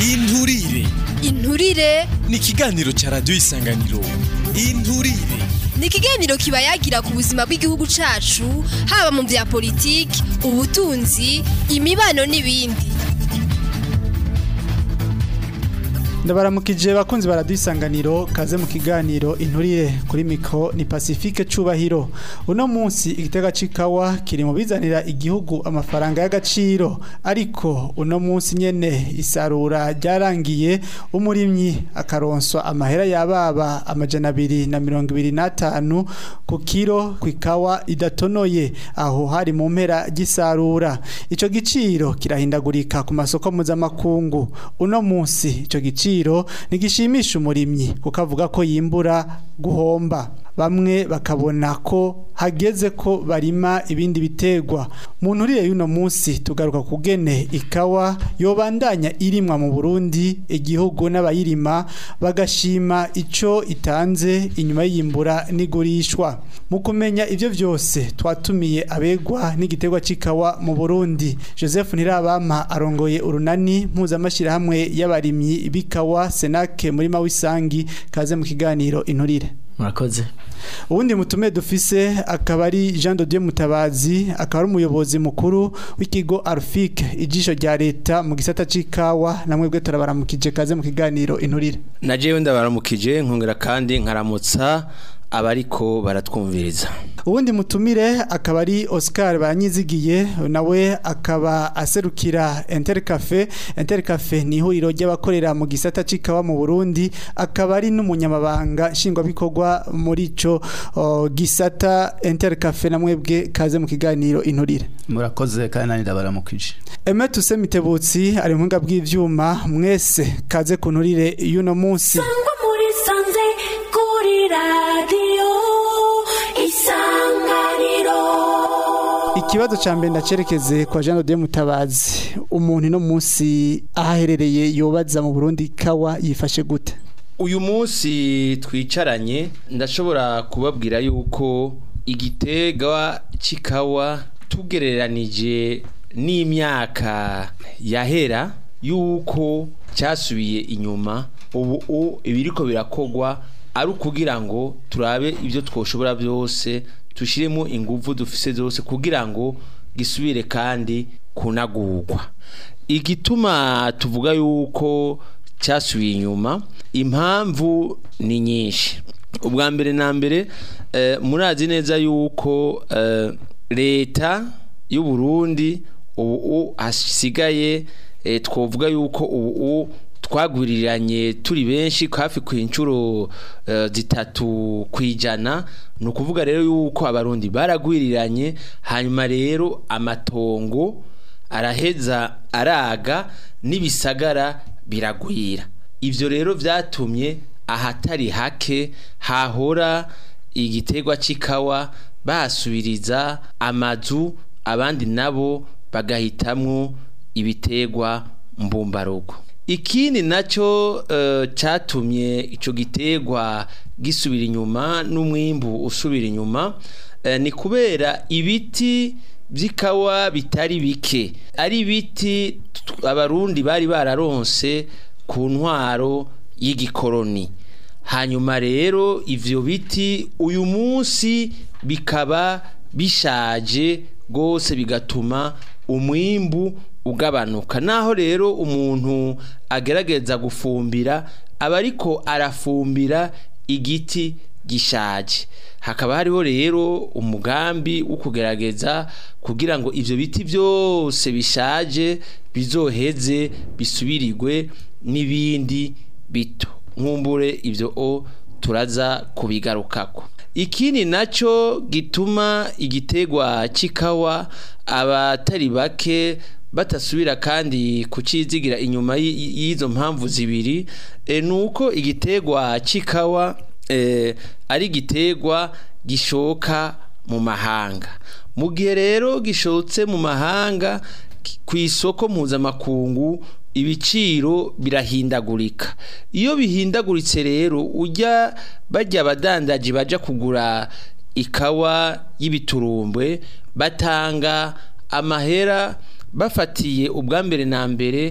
inturire inturire ni ikiganiro ca radiyo isanganiro inturire ni ikiganiro kiba yagira ku buzima bw'igihugu cacu haba mu vya politiki ubutunzi imibano n'ibindi ndabaramukije bakunzi baradusanganiro kaze mu kiganiro inturire kuri mikro ni Pacifique Cubahiro uno munsi igitega cikawa kiri mu bizanira igihugu amafaranga y'agaciro ariko uno munsi nyene isarura ryarangiye umurimyi akaronswa amahera yababa amajana abiri na mirongo ibiri n'atanu ku kiro kwikawa idatonoye aho hari mu mpera gisarura ico giciro kirahindagurika ku masoko mpuzamakungu uno munsi ico giciro igiciro ntigishimisha umurimyi kuko avuga ko yimbura guhomba bamwe bakabona ko hageze ko barima ibindi bitegwa mu nturire y'uno munsi tugaruka kugene ikawa yobandanya irimwa mu Burundi igihugu n'abayirima bagashima ico itanze inyuma y'iyimbura n'igurishwa mu kumenya ivyo vyose twatumiye abegwa n'igitegwa c'ikawa mu Burundi Joseph Ntirabama arongoye urunani mpuzamashirahamwe y'abarimyi b'ikawa Senake muri Mawisangi kaze mu kiganiro inturire murakoze ubundi mutume dufise akaba ari Jean de Dieu Mutabazi akaba ari umuyobozi mukuru w'ikigo Arfik ijisho rya leta mu gisata c'ikawa namwe bwe turabaramukije kaze mu kiganiro inturire na jewe ndabaramukije nkongera kandi nkaramutsa abariko baratwumviriza ubundi mutumire akaba ari Oscar Banyizigiye nawe akaba aserukira Intercafe Intercafe ni ihuriro ry'abakorera mu gisata c'ikawa mu Burundi akaba ari n'umunyamabanga nshingwabikorwa muri ico uh, gisata Intercafe namwe bwe kaze mu kiganiro inturire murakoze kandi nani ndabaramukije Eme tuse mitebutsi ari muhinga bw'ivyuma mwese kaze ku nturire y'uno munsi Sangwa muri sanze kuri radiyo isanganiro Ikibazo ca mbere ndacerekeze kwa Jean de Mutabazi umuntu no munsi ahaherereye yobaza mu Burundi kawa yifashe gute uyu munsi twicaranye ndashobora kubabwira yuko igitega c'ikawa tugereranije n'imyaka yahera yuko cyasubiye inyuma ubu ibiriko birakogwa ari ukugira ngo turabe ibyo twoshobora byose tushiremo ingufu dufise zose kugira ngo gisubire kandi kunagurwa igituma tuvuga yuko cyasubiye inyuma impamvu ni nyinshi ubwa mbere na mbere murazi neza yuko leta y'u Burundi ubu hasigaye twavuga yuko ubu twagwiriranye turi benshi hafi ku inshuro zitatu ku ijana ni ukuvuga rero yuko abarundi baragwiriranye hanyuma rero amatongo araheza araga n'ibisagara biragwira ibyo rero byatumye ahatari hake hahora igiterwa cy'ikawa bahasubiriza amazu abandi nabo bagahitamwo ibiterwa mbumbarugo ikindi nacyo cyatumye icyo giterwa gisubira inyuma n'umwimbu usubira inyuma ni kubera ibiti by'ikawa bitari bike ari ibiti abarundi bari bararonse ku ntwaro y'igikoroni hanyuma rero ibyo biti uyu munsi bikaba bishaje rwose bigatuma umwimbu ugabanuka naho rero umuntu agerageza gufumbira aba ariko arafumbira igiti gishaje hakaba hariho rero umugambi wo kugerageza kugira ngo ibyo biti byose bishaje bizoheze bisubirirwe n'ibindi bito nkumbure ibyo o turaza kubigarukako ikindi nacyo gituma igiterwa cy'ikawa abatari bake batasubira kandi kucizigira inyuma y'izo mpamvu zibiri ni uko igiterwa cy'ikawa ari igiterwa gishoka mu mahanga mu gihe rero gishotse mu mahanga ku isoko mpuzamakungu ibiciro birahindagurika iyo bihindaguritse rero ujya bajya abadandaji baja kugura ikawa y'ibiturumbwe batanga amahera bafatiye ubwa mbere na mbere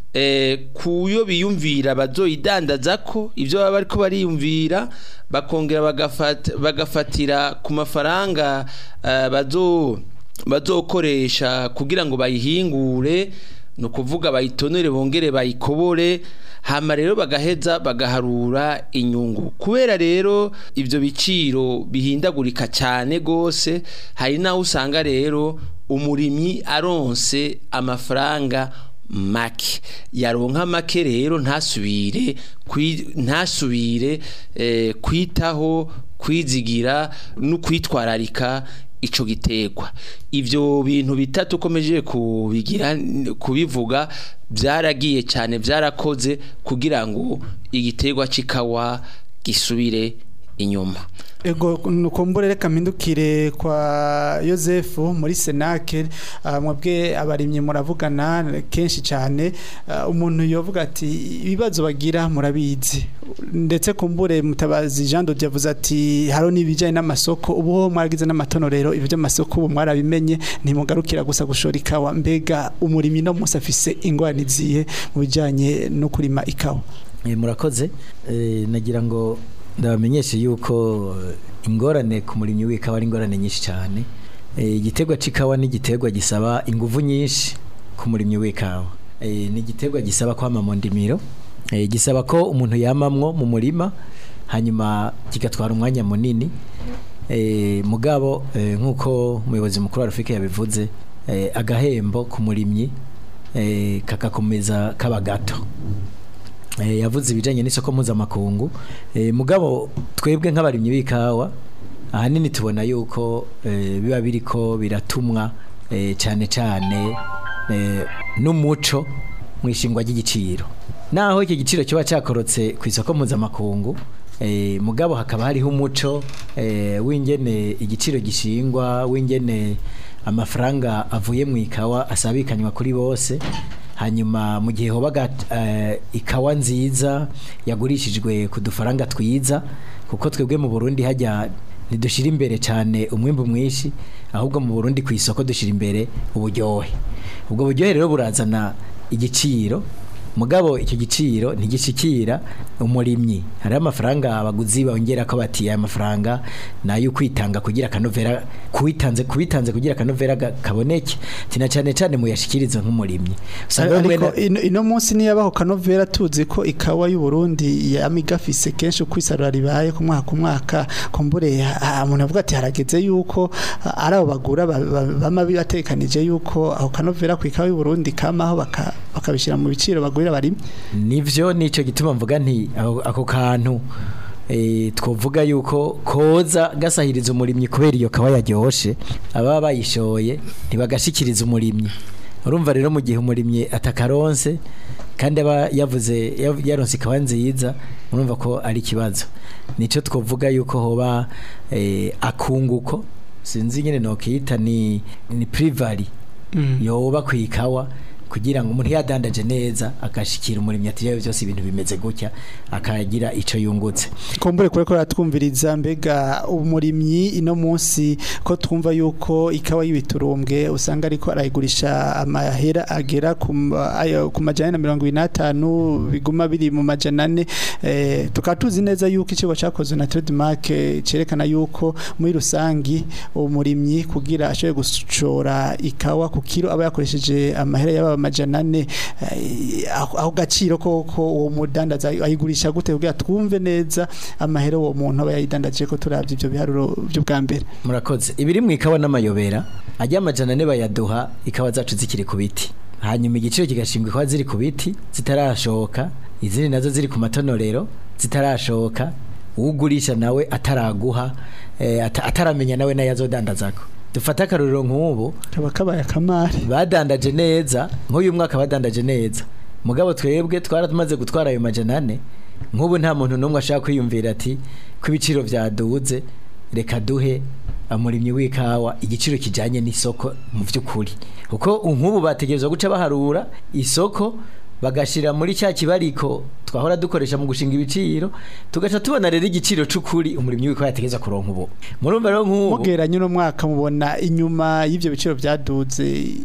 eh, kuyo biyumvira bazoyidandaza ko ivyo baba bariko bariyumvira bakongera bagafata, bagafatira ku mafaranga eh, bazo bazokoresha kugira ngo bayihingure ni ukuvuga bayitonere bongere bayikobore hama rero bagaheza bagaharura inyungu kubera rero ibyo biciro bihindagurika cyane rwose hari n'aho usanga rero umurimyi aronse amafaranga make yaronka make rero ntasubire kwi- ntasubire eh, kwitaho kwizigira no kwitwararika ico gitegwa ivyo bintu bitatu ukomeje kubigira kubivuga byaragiye cyane byarakoze kugira ngo igitegwa c'ikawa gisubire inyuma Ego nukumbure reka mpindukire kwa Yosefu muri Senake uh, mwebwe abarimye muravugana kenshi cyane uh, umuntu yovuga ati ibibazo bagira murabizi ndetse kumbure mutabazi Jean de yavuze ati haro nibijanye n'amasoko ubu ho mwaragize n'amatonorero ibyo by'amasoko ubu mwarabimenye ntimugarukira gusa gushora ikawa mbega umurimyi no musa afise ingwani ziye mu bijanye no kurima ikawa Eh, murakoze Eh, nagira ngo ndabamenyeshe yuko eh, ingorane ku murimyi w'ikawa ari ingorane nyinshi cyane Eh, igiterwa c'ikawa ni igiterwa gisaba inguvu nyinshi ku murimyi w'ikawa Eh, ni igiterwa gisaba kwama mu ndimiro Eh, gisaba ko umuntu yamamwo mu murima hanyuma kigatwara umwanya munini Eh, mugabo eh, nk'uko umuyobozi mukuru wa rafike yabivuze eh, agahembo ku murimyi eh, kagakomeza kaba gato Eh, yavuze ibijanye n'isoko mpuzamakungu eh, mugabo twebwe nk'abarimyi b'ikawa ahanini tubona yuko eh, biba biriko biratumwa eh, cyane cyane eh, n'umuco mu ishingwa ry'igiciro naho iki giciro kiba cyakorotse ku isoko mpuzamakungu eh, mugabo hakaba hariho umuco eh, w'ingene igiciro gishingwa w'ingene amafaranga avuye mu ikawa asabikanywa kuri bose hanyuma mu gihe hobaga eh, ikawa nziza yagurishijwe ku dufaranga twiza kuko twebwe mu Burundi hajya ntidushira imbere cyane umwimbu mwinshi ahubwo mu Burundi ku isoko dushira imbere uburyohe ubwo buryohe rero burazana igiciro mugabo icyo giciro ntigishikira umurimyi hari amafaranga abaguzi bongera ko bati aya mafaranga nayo kwitanga kugira kanovera kubitanze kubitanze kugira kanovera ga- kaboneke tina cyane cyane muyashikirize nk'umurimyi usanga bamwe ariko na- ino, ino munsi niyabaho kanovera tuzi ko ikawa y'u Burundi yamigafise kenshi uko isarura ribaye ku mwaka ku mwaka kumbure ah, umuntu avuga ati harageze yuko ah, ari abo bagura ba- ba- bama bibatekanije yuko aho kanovera ku ikawa y'u Burundi kamaho baka- bakabishira mu biciro bagurira bari nivyo nico gituma mvuga nti ako ako kantu eh twovuga yuko koza gasahiriza umurimyi kubera iyo kawa yaryoshe ababa bayishoye ntibagashikiriza umurimyi urumva rero mu gihe umurimyi atakaronse kandi aba yavuze yav- yaronse ikawa nziza urumva ko ari ikibazo nico twovuga yuko hoba eh, akunguko sinzi nyene nokiyita ni ni privari yoba ku ikawa kugira ngo umuntu yadandaje neza agashikira umurimyi ati rero byose ibintu bimeze gutya akagira ico yungutse kumbure kure ko ratwumviriza mbega umurimyi ino munsi ko twumva yuko ikawa y'ibiturumbwe usanga ariko arayigurisha amahera agera ku ma- ayo- ku majana na mirongo ibiri n'atanu biguma biri mu majana ane eh, tukaba tuzi neza yuko ikigo cyakozwe na trademark eh, cerekana yuko muri rusangi umurimyi kugira ashobore gushora ikawa ku kiro aba yakoresheje amahera y'aba amajana ane eh, aho aho gaciro koko uwo mudandaza ayigurisha gute kugira twumve neza amahera uwo muntu aba yayidandaje ko turavye ivyo biharuro by'ubwa mbere murakoze ibiri mu ikawa n'amayobera ajya amajana ane bayaduha ikawa zacu zikiri ku biti hanyuma igiciro kigashingwa ikawa ziri ku biti zitarashoka izindi nazo ziri ku matonorero zitarashoka ugurisha nawe ataraguha eh, ata- ataramenya nawe nayo azodandazako dufate akarorero nk'ubu kaba kabaye akamari badandaje neza nk'uyu mwaka badandaje neza mugabo twebwe twaramaze gutwara ayo majana ane nk'ubu nta muntu n'umwe ashaka kwiyumvira ati ko ibiciro byaduze reka duhe umurimyi w'ikawa igiciro kijyanye n'isoko mu by'ukuri kuko nk'ubu bategerezwa guca baharura isoko bagashira muri cya kibariko twahora dukoresha mu gushinga ibiciro tugaca tubona rero igiciro c'ukuri umurimyi wiko yategeza kuronka ubu murumva rero nk'ubu mugeranye uno mwaka mubona inyuma y'ivyo biciro vyaduze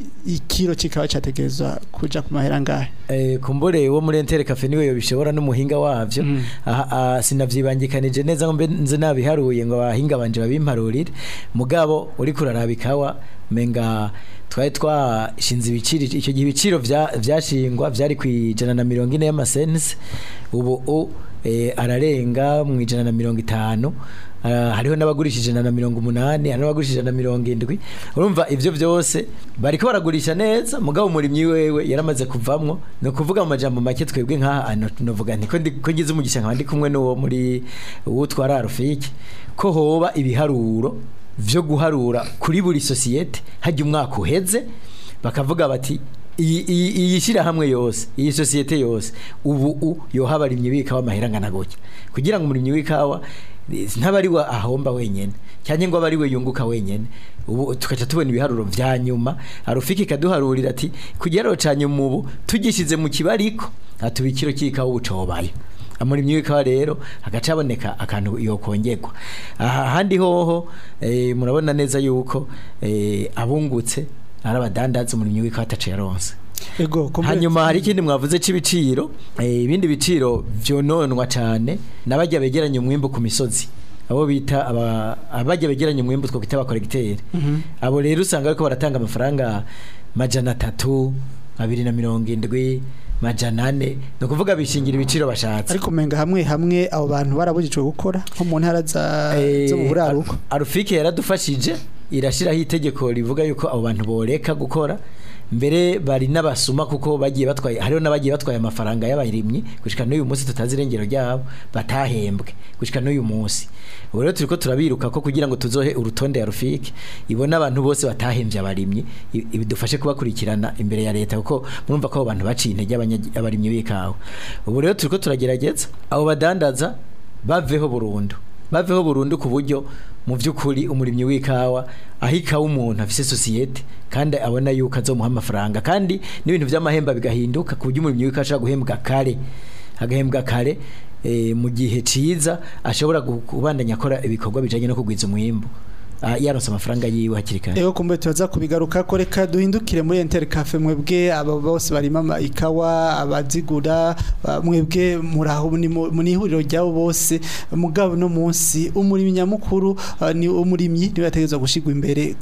ikiro kikaba categerezwa kuja ku mahera ngahe Eh, kumbure wo muri entere cafe niwe yobishobora n'umuhinga wavyo aha aha, sinavyibangikanije neza ngo mbe nze nabiharuye ngo abahinga banje babimparurire mugabo uri kuraraba ikawa menga twari twashinze ibiciro icyo gihe ibiciro vya- vyashingwa vyari ku ijana na mirongo ine y'amasense ubu u eh, ararenga mu ijana na mirongo itanu Ah, hariho n'abagurisha ijana na mirongo umunani hari n'abagurisha ijana na mirongo indwi urumva ivyo vyose bariko baragurisha neza mugabo umurimyi wewe yaramaze kuvamwo ni ukuvuga mu majambo make twebwe nk'aha ano novuga nti ko ndi- ko ngize umugisha nkaba ndi kumwe n'uwo muri uwo twara rufiki ko hoba ibiharuro vyo guharura kuri buri sosiyete hajya umwaka uheze bakavuga bati iyi iyi iyi shirahamwe yose iyi sosiyete yose ubu u yoha abarimyi b'ikawa amahera angana gutya kugira ngo umurimyi w'ikawa eh, ntaba ari we ahomba wenyene cyangwa ngo abe ari we yunguka wenyene ubu tugaca tubona ibiharuro vya nyuma arufiki ikaduharurira ati kugira ca nyuma ubu tugishize mu kibariko atuba ikiro cy'ikawa ubu cobayo amurimyi w'ikawa rero hagaca haboneka akantu yokongerwa aha handi hoho eh, murabona neza yuko eh, abungutse ari abadandaza umurimyi w'ikawa ataciye yaronse ego kumbure- hanyuma hari ikindi mwavuze c'ibiciro eh, ibindi biciro vyononwa cane n'abajya begeranya umwimbu ku misozi abo bita aba- abajya begeranya umwimbu two kwita abakoregiteri abo rero usanga bariko baratanga amafaranga majana atatu abiri na mirongo indwi majana ane ni ukuvuga bishingira ibiciro bashatse ariko menga hamwe hamwe abo bantu barabujijwe gukora nko mu ntara za zo mu buraruko Ar- arufike yaradufashije irashiraho itegeko rivuga yuko abo bantu boreka gukora mbere bari n'abasuma kuko bagiye batwaye hariho n'abagiye batwaye amafaranga y'abarimyi gushika n'uyu munsi tutazi irengero ryabo batahembwe gushika n'uyu munsi ubu rero turiko turabiruka ko kugira ngo tuzohe urutonde ya rufike ibona abantu bose batahembye abarimyi i- ibidufashe kubakurikirana imbere ya leta kuko murumva ko abo bantu baciye intege abanya- abarimyi b'ikawa ubu rero turiko turagerageza abo badandaza baveho burundu baveho burundu ku buryo mu by'ukuri umurimyi w'ikawa aho ikawa umuntu afise sosiyete kandi abona yuko azomuha amafaranga kandi n'ibintu by'amahemba bigahinduka ku buryo umurimyi w'ikawa ashobora guhembwa kare agahembwa kare eh, mu gihe ciza ashobora gu- kubandanya akora ibikorwa bijanye no kugwiza umwimbu ah, yaronse amafaranga yiwe hakiri kare Ego kumbe tuza kubigaruka ko reka duhindukire muri Enter Cafe mwebwe abo bose barima ama ikawa abazigura ba- mwebwe muraho ni mu ni ihuriro ryabo bose mugabo no munsi umurimyi nyamukuru ah, ni umurimyi niwe yategezwa gushigwa imbere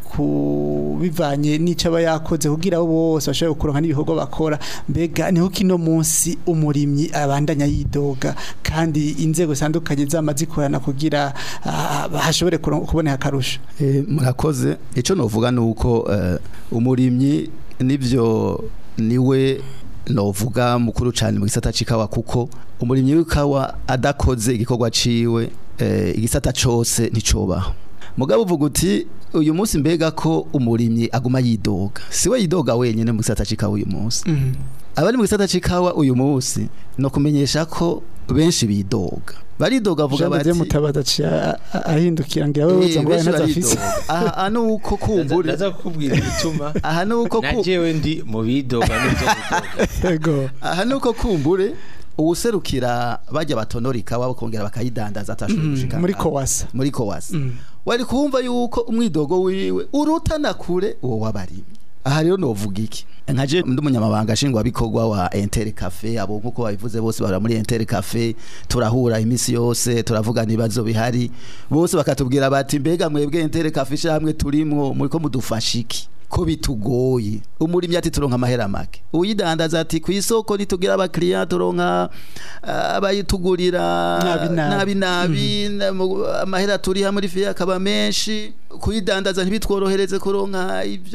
ku bivanye n'ico aba yakoze kugira abo bose bashobore kuronka n'ibikorwa bakora mbega niho kino munsi umurimyi abandanya yidoga kandi inzego zitandukanye zama zikorana kugira ah, hashobore kuron- kuboneka akarusho Eh, murakoze icyo novuga ni uko eh, umurimyi nibyo niwe novuga mukuru cyane mu gisata c'ikawa kuko umurimyi w'ikawa adakoze igikorwa ciwe eh, igisata cose nticobaho mugabo uvuga uti uyu munsi mbega ko umurimyi aguma yidoga siwe yidoga wenyene mu gisata c'ikawa uyu munsi abari mu gisata c'ikawa uyu munsi no kumenyesha ko benshi bidoga baridoga vuga Jean Didier bati Mutabazi aciye a- a- ahindukira ngira wewe Eh, uza ngo benshi ntazafise baridoga. aha aha nuko kumbure ndaza kukubwira igituma aha nuko ku najewe ndi mu bidoga n'ibyo bidoga yego aha nuko kumbure uwuserukira bajya batonora ikawa bakongera bakayidandaza atashoboye gushika muri aha. kowasa muri kowasa Mm. wari kumva yuko umwidogo wiwe urutana kure uwo wabari aha rero novuga iki nkaje ndi umunyamabanga nshingwabikorwa wa Inter Cafe abo nkuko babivuze bose bara muri Inter Cafe turahura imisi yose turavugana ibibazo bihari bose bakatubwira bati mbega mwebwe Inter Cafe shamwe turimwo muri ko mudufasha iki ko bitugoye umurimyi ati turonka amahera make uyidandaza ati ku isoko nitugira abakiriya turonka ah, abayitugurira Nabi nabi. nabi nabi na- mu- amahera turiha muri fiya akaba menshi kuyidandaza ntibitworohereze kuronka ivyo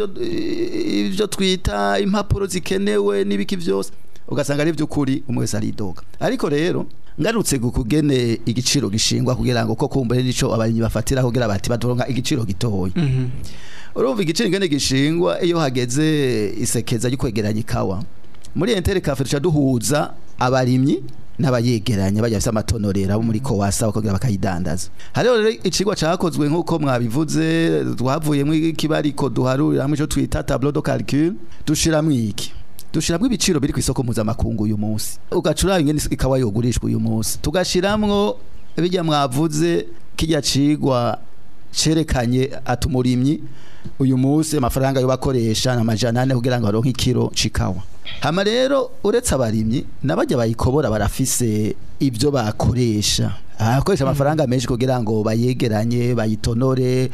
ivyo twita impapuro zikenewe n'ibiki vyose ugasanga ari by'ukuri umwe wese aridoga ariko rero ngarutse kugene igiciro gishingwa kugira ngo ko kumbure nico abarimyi bafatira kugira bati badoronka igiciro gitoya urumva igiciro ingene gishingwa iyo hageze isekeza ryo kwegeranya ikawa muri Inter Cafe duca duhuza abarimyi n'abayegeranya bajya bafite amatonorera bo muri Kowasa bakongera bakayidandaza hariho rero icigwa cakozwe nk'uko mwabivuze twavuyemo ikibariko duharurira ico twita tableau de calcul dushiramwo iki dushiramwo ibiciro biri ku isoko mpuzamakungu uyu munsi ugacura ingene ikawa yogurishwa uyu munsi tugashiramwo bijya mwavuze kijya cigwa cerekanye atumurimyi uyu munsi amafaranga yo bakoresha na majana ane kugira ngo baronke ikiro cikawa hama rero uretse abarimyi nabajya bayikobora barafise ibyo bakoresha akoresha amafaranga menshi kugira ngo bayegeranye bayitonore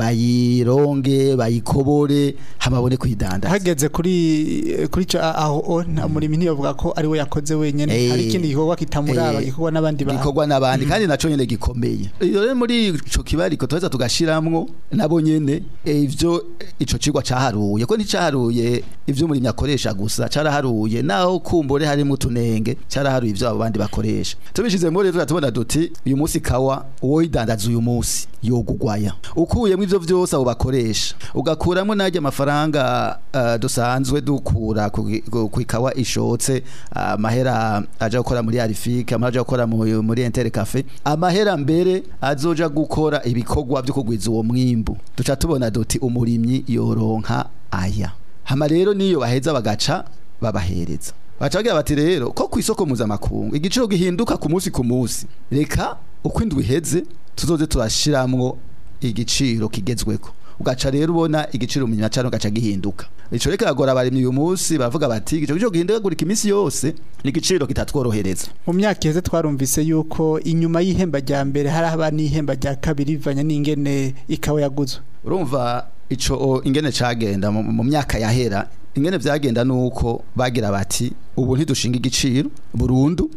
bayironge bayikobore hamabone kuyidanda hageze kuri kuri cyo aho o, nta murimi ntiyovuga ko ari we yakoze wenyene Eh, hari ikindi gikorwa kitamuraba eh, gikorwa n'abandi bantu gikorwa n'abandi kandi naco nyene gikomeye iyo rero muri ico kibariko tuheza tugashiramwo nabo nyene eh, ivyo eh, ico cigwa caharuye ko nticaharuye ivyo umurimyi akoresha gusa caraharuye naho kumbure harimo utunenge caraharuye ivyo abo bandi bakoresha tubishizemo rero turatubona duti uyu munsi kawa uwo yidandaza uyu munsi yogugwaya ukuyemo ivyo vyose abo bakoresha ugakuramo najya amafaranga uh, dusanzwe dukura ku gi- ku ku ikawa ishotse amahera aja gukora muri Arifike amahera aja gukora mu- muri Inter Cafe amahera mbere azoja gukora ibikorwa byo kugwiza uwo mwimbu duca tubona duti umurimyi yoronka aya hama rero niyo baheza bagaca babahereza baca bagira bati rero ko ku isoko mpuzamakungu igiciro gihinduka ku munsi ku munsi reka uko indwi iheze tuzoze turashiramwo igiciro kigezweko ugaca rero ubona igiciro mu nyacano gaca gihinduka ico reka agora abarimyi uyu munsi baravuga bati igiciro giciro gihindagurika iminsi yose ni igiciro kitatworohereza mu myaka iheze twarumvise yuko inyuma y'ihemba rya mbere hari haba n'ihemba rya kabiri bivanye n'ingene ikawa yaguzwe urumva ico o, ingene cagenda mu, mu myaka yahera ingene vyagenda nuko bagira bati ubu ntidushinga igiciro burundu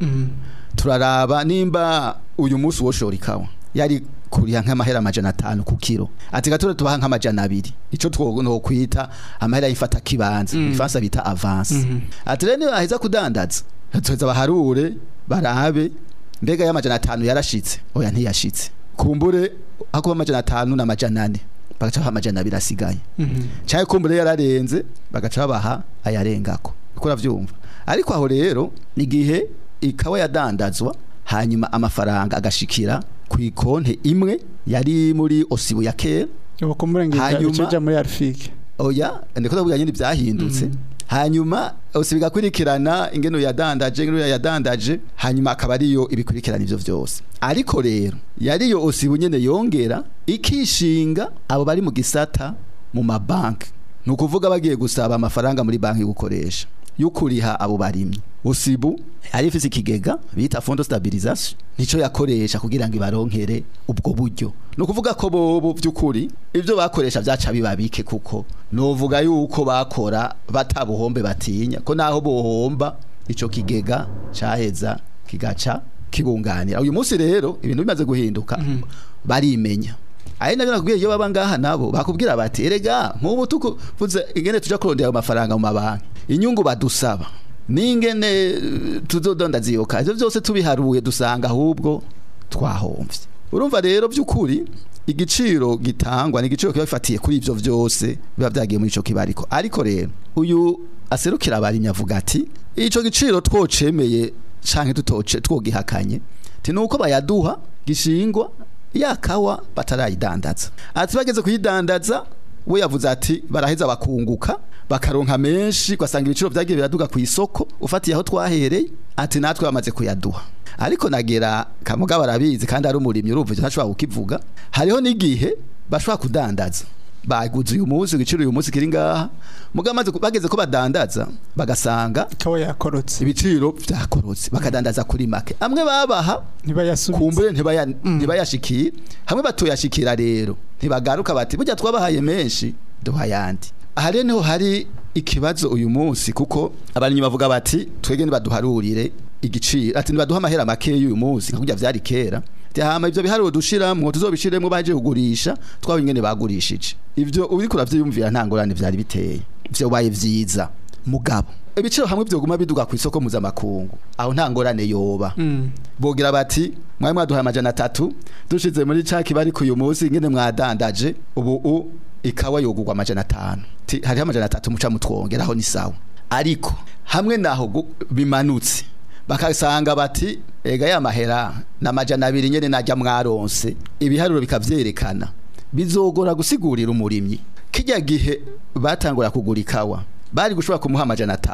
turaraba nimba uyu munsi woshora ikawa yari kuriha nk'amahera amajana atanu ku kiro ati gatura tubaha nk'amajana abiri ico twokwita amahera y'ifata kibanza mm. ifansa bita avance ati rero nibaheza kudandaza tuheza baharure barabe mbega y'amajana atanu yarashitse oya ntiyashitse kumbure hakuba amajana atanu n'amajana ane bagaca baha amajana abiri asigaye cyangwa kumbure yararenze bagaca babaha ayarengako uko uravyumva ariko aho rero ni igihe ikawa yadandazwa hanyuma amafaranga agashikira ku ikonte imwe yari muri osibu ya kera ubu kumurengera Hanyuma- bicija muri Arifike oya ndiko ndavuga nyine byahindutse hanyuma osibu igakurikirana ingene yadandaje ingene yadandaje hanyuma akaba ariyo ibikurikirana ivyo vyose ariko rero yariyo osibu nyene yongera ikishinga abo bari mu gisata mu mabanki ni ukuvuga bagiye gusaba amafaranga muri banki gukoresha y'ukuriha abo barimyi usibu yari ifise ikigega bita fondo stabilisation nico yakoresha kugira ngo ibaronkere ubwo buryo ni ukuvuga ko bobo by'ukuri ibyo bakoresha byaca bibabike kuko novuga yuko bakora batabuhombe batinya ko naho bohomba ico kigega caheza kigaca kibunganira uyu munsi rero ibintu bimaze guhinduka barimenya ari nabyo nakubwiye iyo baba ngaha nabo bakubwira bati erega nk'ubu tukuvuze ingene tuja kurondera ayo mafaranga mu mabanki inyungu badusaba n'ingene eh, tuzodondaza iyo kazi ivyo vyose tubiharuye dusanga ahubwo twahomvye urumva rero by'ukuri igiciro gitangwa ni igiciro kiba gifatiye kuri ivyo vyose biba vyagiye muri ico kibariko ariko rero uyu aserukira abarimyi avuga ati ico giciro twocemeye canke tutoce twogihakanye ti nuko bayaduha gishingwa yakawa batarayidandaza ati bageze kuyidandaza we yavuze ati baraheza bakunguka bakaronka menshi ugasanga ibiciro vyagiye biraduga ku isoko ufatiye aho twahereye ati natwe bamaze kuyaduha ariko nagera kamuga barabizi kandi ari umurimyi urumva ivyo ntashobora kukivuga hariho n'igihe bashobora kudandaza baguze uyu munsi igiciro uyu munsi kiri ngaha muga amaze ku- bageze ko badandaza bagasanga ikawa yakorotse ibiciro vyakorotse bakadandaza kuri make amwe babaha ntibayasubiza kumbure ntibaya ntibayashikira hamwe batoyashikira rero ntibagaruka bati burya twabahaye menshi duha yandi aha rero niho hari ikibazo uyu munsi kuko abarimyi bavuga bati twege nibaduharurire igiciro ati nibaduha amahera make y'uyu munsi nka kurya vyari kera Ati, hama ivyo biharuro dushiramwo tuzobishiremwo baje kugurisha twaba ingene bagurishije ivyo uriko uravyiyumvira nta ngorane vyari biteye vyo baye vyiza mugabo ibiciro hamwe vyoguma biduga ku isoko mpuzamakungu aho nta ngorane yoba bogira bati mwari mwaduhaye amajana atatu dushize muri ca kibari ku uyu munsi ingene mwadandaje ubu u ikawa yogurwa amajana atanu Ti, hariho amajana atatu muca mutwongeraho ni sawa ariko hamwe naho gu- bimanutse bakasanga bati ega ya mahera na majana abiri nyene najya mwaronse ibiharuro bikavyerekana bizogora gusigurira umurimyi kijya gihe batangura kugura ikawa bari gushobora kumuha amajana atanu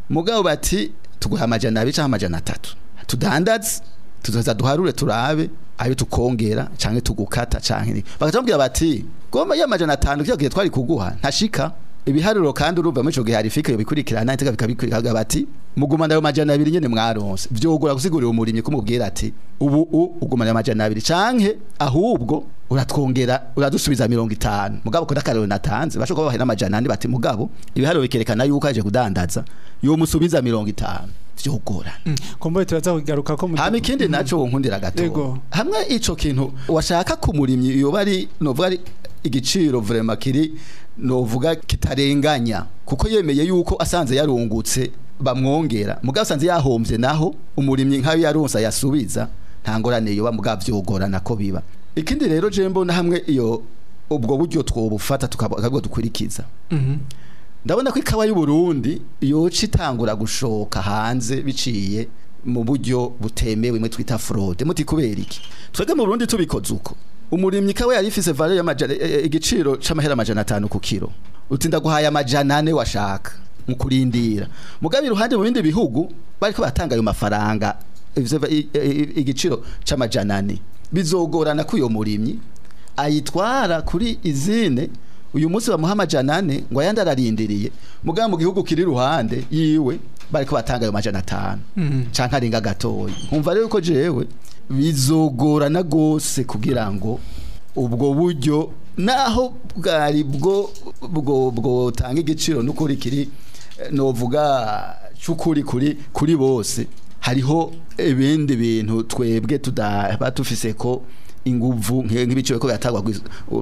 mugabo bati tuguha amajana abiri cyangwa amajana atatu tudandaze tuzoza duharure turabe ayo tukongera canke tugukata canke bakatubwira bati goma ya majana atanu kiyo gihe twari kuguha ntashika ibiharuro kandi urumva muri ico gihe hari fike yobikurikirana iteka bikabikurikira bati mugumana ayo majana abiri nyene mwaronse vyogora gusigurira umurimyi kumubwira ati ubu u ugumana ayo majana abiri canke ahubwo uratwongera uradusubiza mirongo itanu mugabo koda karero natanze bashobora kuba bahera amajana ane bati mugabo ibiharuro bikerekana yuko aje kudandaza yo musubiza mirongo itanu vyogorana komboye turaza kugaruka ko mu hama ikindi naco nkundira gato Yego. hamwe ico kintu washaka ku murimyi yoba ari novuga ari igiciro vraiment kiri novuga kitarenganya kuko yemeye yuko asanze yarungutse bamwongera mugabo asanze yahombye naho umurimyi nkayo yaronsa yasubiza nta ngorane yoba mugabo vyogorana ko biba ikindi rero je mbona hamwe iyo ubwo buryo twobufata tukabwo dukurikiza Mhm. ndabona ko ikawa y'u Burundi yoca itangura gushoka hanze biciye mu buryo butemewe mwe twita fraude muti kubera iki twebwe mu Burundi tubikoze uko umurimyi ikawa yari ifise valeur y'amajana e- e- igiciro c'amahera amajana atanu ku kiro uti ndaguhaye amajana ane washaka mu kurindira mugabe iruhande mu bindi bihugu bariko batanga ayo mafaranga ivyo va- i- i- igiciro c'amajana ane bizogorana ko uyo murimyi ayitwara kuri izine uyu munsi bamuha amajana ane ngo ayandi ararindiriye mugabo mu gihugu kiri iruhande yiwe bariko batanga ayo majana atanu canke arenga gatoya nkumva rero ko jewe bizogorana gose kugira ngo ubwo buryo naho bwari bwo bwo bwotanga igiciro n'ukuri kiri eh, novuga c'ukuri kuri kuri bose hariho ibindi bintu twebwe tudaba tufise ko inguvu nke- nk'ibiciro ko byatagwa gwis-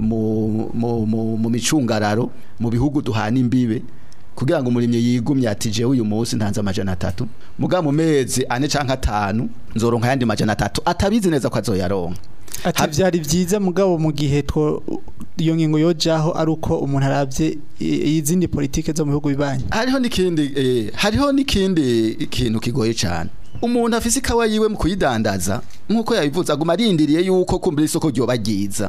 mu mu mu- mu micungararo mu bihugu duhana imbibe kugira ngo umurimyi yigumye ati jewe uyu munsi ntanze amajana atatu muga mu mezi ane canke atanu nzoronka yandi majana atatu atabizi neza ko azoyaronka ati Ha- byari byiza mugabo mu gihe two iyo ngingo yojaho ari uko umuntu arabye i- izindi politike zo mu bihugu bibanye hariho n'ikindi eh, hariho n'ikindi kintu kigoye cyane umuntu afise ikawa yiwe mu kuyidandaza nk'uko yabivuze aguma arindiriye yuko kumbura isoko ryoba ryiza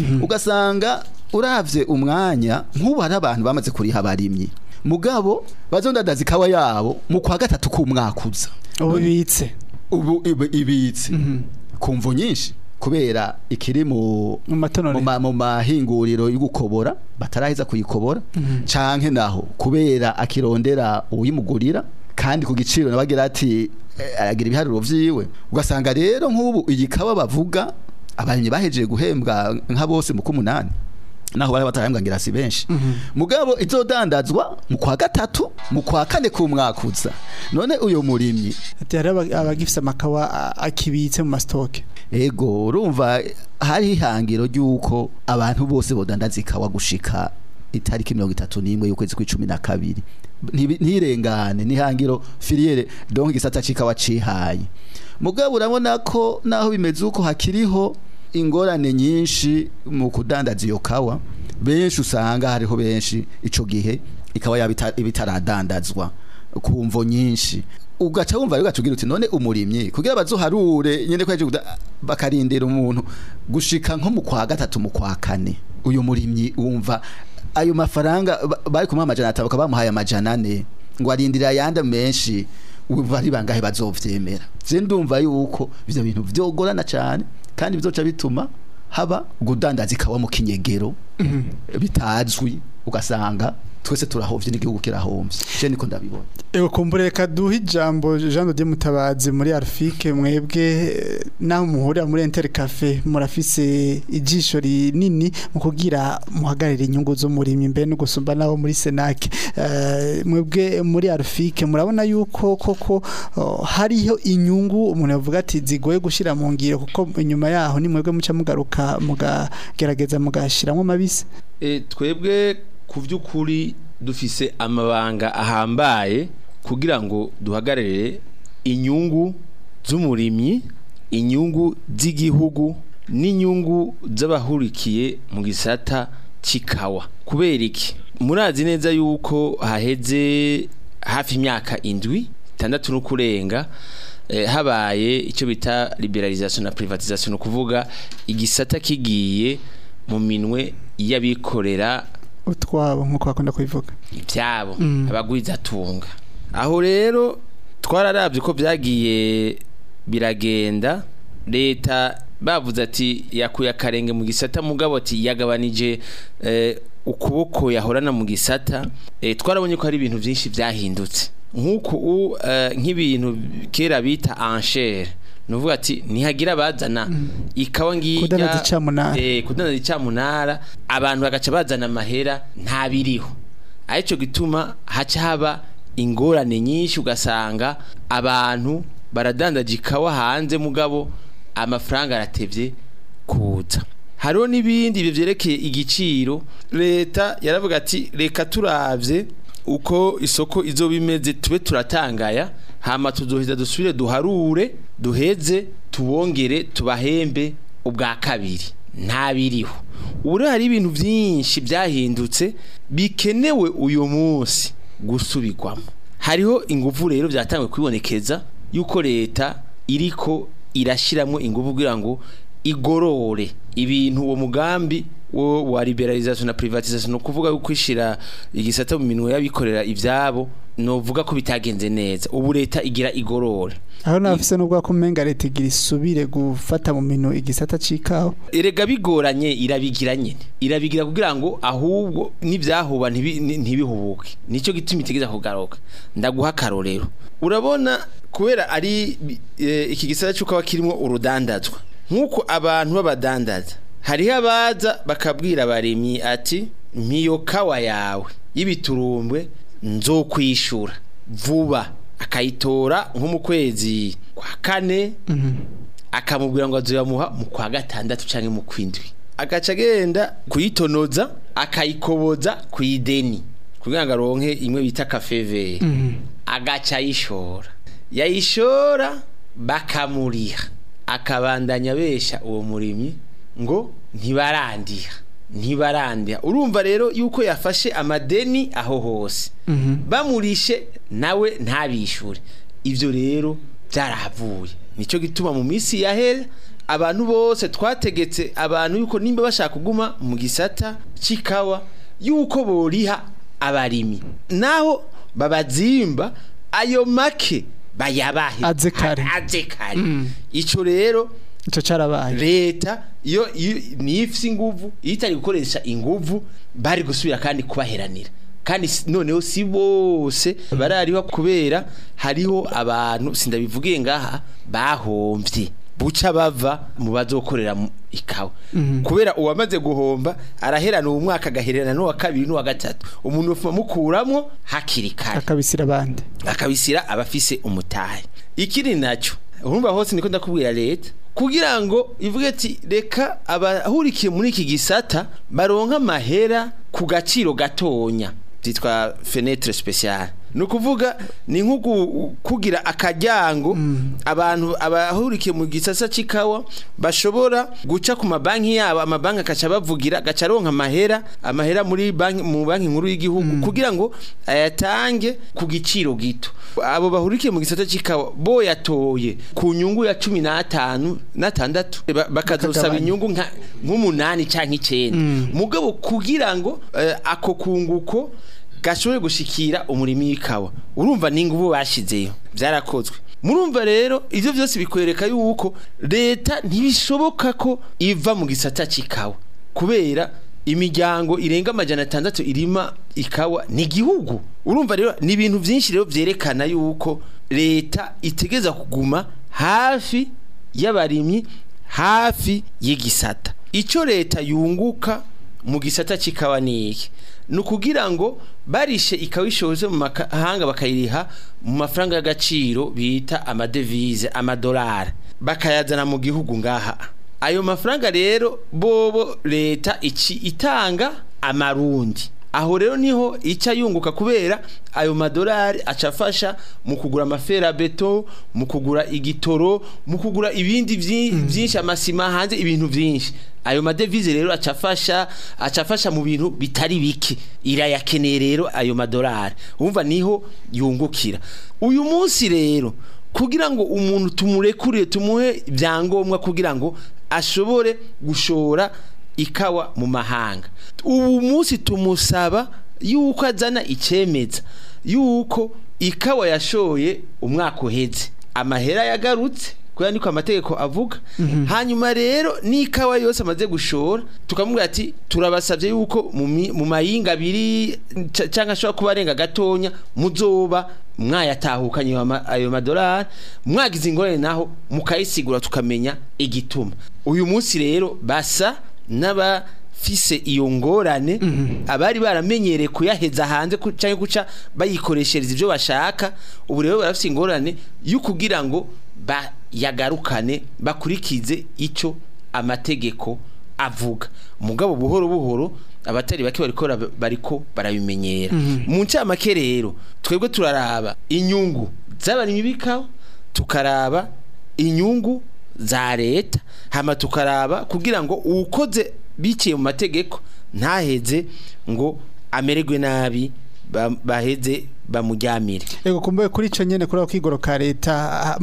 ugasanga uravye umwanya nk'ubu hari abantu bamaze kuriha abarimyi mugabo bazondandaza ikawa yabo mu kwa gatatu k'umwakuza ubu bibitse ubu ibi- ibitse ku mvo nyinshi kubera ikiri mu mu mu matonore ma- mu mahinguriro y'ugukobora bataraheza kuyikobora canke naho kubera akirondera uwimugurira kandi ku giciro nabagira ati eh, aragira ibiharuro vyiwe ugasanga rero nk'ubu iyi kawa bavuga abarimyi bahejeje guhembwa nka bose mu kumunani naho bari batarahembwa ngira si benshi mugabo izodandazwa mu kwa gatatu mu kwa kane k'umwakuza none uyo murimyi ati hari aba- abagifise amakawa a- akibitse mu masitoke Ego urumva hari ihangiro ry'uko abantu bose bodandaza ikawa gushika itariki mirongo itatu n'imwe y'ukwezi kw'icumi na kabiri Ntibi- ntirengane n'ihangiro filiere donc igisata c'ikawa cihaye mugabo urabona ko naho bimeze uko hakiriho ingorane nyinshi mu kudandaza iyo kawa benshi usanga hariho benshi ico gihe ikawa yaba ita- iba itaradandazwa ku mvo nyinshi ugaca wumva rero ugaca ugira uti none umurimyi kugira bazoharure nyene ko yaje kuda- bakarindira umuntu gushika nko mu kwa gatatu mu kwa kane uyu murimyi wumva ayo mafaranga ba- bari kumuha amajana atanu bakaba bamuhaye amajana ane ngo arindire ayandi menshi wumva ari bangahe bazovyemera je ndumva yuko ivyo bintu vyogorana cane kandi bizoca bituma haba gudandaza ikawa mu kinyegero bitazwi ugasanga twese turahovye n'igihugu kirahovye je niko ndabibona Ego kumbure reka duhe ijambo Jean de Dieu Mutabazi muri Arfike mwebwe eh, naho muhurira muri Inter Cafe murafise ijisho rinini mu kugira muhagarire inyungu z'umurimyi mbe no gusumba nabo muri Senac Eh, mwebwe muri Arfike murabona yuko koko oh, hariho inyungu umuntu yavuga ati zigoye gushira mu ngiro kuko inyuma yaho ni mwebwe muca mugaruka mugagerageza mugashiramwo mabisi E, twebwe ku by'ukuri dufise amabanga ahambaye kugira ngo duhagararire inyungu z'umurimyi inyungu z'igihugu n'inyungu z'abahurikiye mu gisata cy'ikawa kubera iki murazi neza yuko haheze hafi imyaka indwi itandatu no kurenga eh, habaye icyo bita liberalisation na privatisation ni ukuvuga igisata kigiye mu minwe y'abikorera utwabo nkuko bakunda kubivuga ibyabo Mm. abagwizatunga aho rero twararabye ko byagiye biragenda leta bavuze ati yakuye akarenge mu gisata mugabo ati yagabanije eh, ukuboko yahorana mu gisata eh, twarabonye ko hari ibintu byinshi byahindutse nk'uko u- eh, nk'ibintu kera bita anchere nuvuga ati ntihagira abazana ikawa ngirya Kudandaza icamunara. eh, kudandaza icamunara abantu bagaca bazana amahera ntabiriho aricyo gituma haca haba ingorane nyinshi ugasanga abantu baradandaje ikawa hanze mugabo amafaranga aratevye kuza hariho n'ibindi ibyo byerekeye igiciro leta yaravuga ati reka turavye uko isoko izoba imeze tube turatangaya hama tuzoheza dusubire duharure duheze tubongere tubahembe ubwa kabiri ntabiriho ubu rero hari ibintu byinshi byahindutse bikenewe uyu munsi gusubirwamo hariho ingufu rero byatangiye kwibonekeza yuko leta iriko irashyiramo ingufu kugira ngo igorore ibintu uwo mugambi wo wa liberalisation na privatisation no kuvuga yuko ishira igisata mu minwe y'abikorera ivyabo novuga ko bitagenze neza ubu leta igira igorore aho nafise n'ubwo ko umenga leta igira isubire gufata mu mino igisata c'ikawa erega bigoranye irabigira nyine irabigira kugira ngo ahubwo n'ibyahuba ntibi- ni- ntibihubuke nicyo gituma itegeza kugaruka ndaguha akarorero urabona kubera ari eh, iki gisata cy'uko aba kirimo urudandazwa nk'uko abantu b'abadandaza hariho abaza bakabwira abarimyi ati mpiyo kawa yawe y'ibiturumbwe nzokwishura vuba akayitora nko mu kwezi kwa kane akamubwira ngo azoyamuha mu kwa gatandatu canke mu kwindwi agaca agenda kuyitonoza akayikoboza ku ideni kugira ngo aronke imwe bita kafeveri agaca ayishora yayishora bakamuriha akabandanya besha uwo murimyi ngo ntibarandiha ntibarandiha urumva rero yuko yafashe amadeni aho hose bamurishe nawe ntabishure ivyo rero byarahavuye nicyo gituma mu minsi yahera abantu bose twategetse abantu yuko nimba bashaka kuguma mu gisata c'ikawa yuko boriha abarimi naho babazimba ayo make bayabahe Aze kare. aze kare ico rero ico carabaye leta iyo iyo- niyo ifise inguvu iyo itari gukoresha inguvu bari gusubira kandi kubaheranira kandi si- noneho si bose barariho kubera hariho abantu sindabivugiye ngaha bahomvye buca bava mu bazokorera mu ikawa kubera uwamaze guhomba araherana uwo mwaka agaherana n'uwa kabiri n'uwa gatatu umuntu ufuma mukuramwo hakiri kare akabisira abandi akabisira abafise umutahe ikiri nacyo urumva hose niko ndakubwira leta kugira ngo ivuge ati reka abahurikiye muri iki gisata baronka amahera ku gaciro gatonya byitwa fenetre speciale ni ukuvuga ni nko gu- kugira akaryango abantu abahurikiye mu gisasa c'ikawa bashobora guca ku mabanki yabo amabanki akaca bavugira agaca aronka amahera amahera muri banki mu banki nkuru y'igihugu kugira ngo ayatange ku giciro gito abo bahurikiye mu gisata c'ikawa bo yatoye ku nyungu ya cumi n'atanu n'atandatu ba- bakazosaba Bakagabanya. inyungu nka- nk'umunani canke icenda mugabo kugira ngo eh, ako kunguko gashobore gushikira umurimi w'ikawa urumva n'ingubu bashizeyo byarakozwe murumva rero ivyo byose bikwereka yuko leta ntibishoboka ko iva mu gisata c'ikawa kubera imiryango irenga amajana atandatu irima ikawa ni igihugu urumva rero ni ibintu byinshi rero byerekana yuko leta itegeza kuguma hafi y'abarimyi hafi y'igisata icyo leta yunguka mu gisata c'ikawa ni iki ni ukugira ngo barishe ikawa ishoze mu mahanga bakayiriha mu mafaranga y'agaciro bita amadevize amadolari bakayazana mu gihugu ngaha ayo mafaranga rero bobo leta ici itanga amarundi aho rero niho ica yunguka kubera ayo madolari acafasha mu kugura amaferabeto mu kugura igitoro mu kugura ibindi vyi- vyinshi amasima hanze ibintu vyinshi ayo madevize rero acafasha acafasha mu bintu bitari bike irayakeneye rero ayo madolari umva niho yungukira uyu munsi rero kugira ngo umuntu tumurekurire tumuhe ibyangombwa kugira ngo ashobore gushora ikawa mu mahanga ubu munsi tumusaba yuko azana icemeza yuko ikawa yashoye umwaka uheze amahera yagarutse kubera niko amategeko avuga hanyuma rero n'ikawa yose amaze gushora tukamubwira ati turabasabye yuko mu mi- mu mayinga abiri ca- canke ashobora kuba arenga gatonya muzoba mwayatahukanye ayo ma- ayo madolari mwagize ingorane naho mukayisigura tukamenya igituma uyu munsi rero basa n'abafise iyo ngorane abari baramenyereye kuyaheza hanze ku- canke guca bayikoreshereza ibyo bashaka ubu rero barafise ingorane yo kugira ngo bayagarukane bakurikize ico amategeko avuga mugabo buhoro buhoro abatari bake bariko bara- bariko barabimenyera mu ncamake rero twebwe turaraba inyungu z'abarimyi b'ikawa tukaraba inyungu za leta hama tukaraba kugira ngo uwukoze biciye mu mategeko ntaheze ngo amererwe nabi ba- baheze bamuryamire Ego kumbuye kuri ico nyene kuri ako kigoro ka leta ah,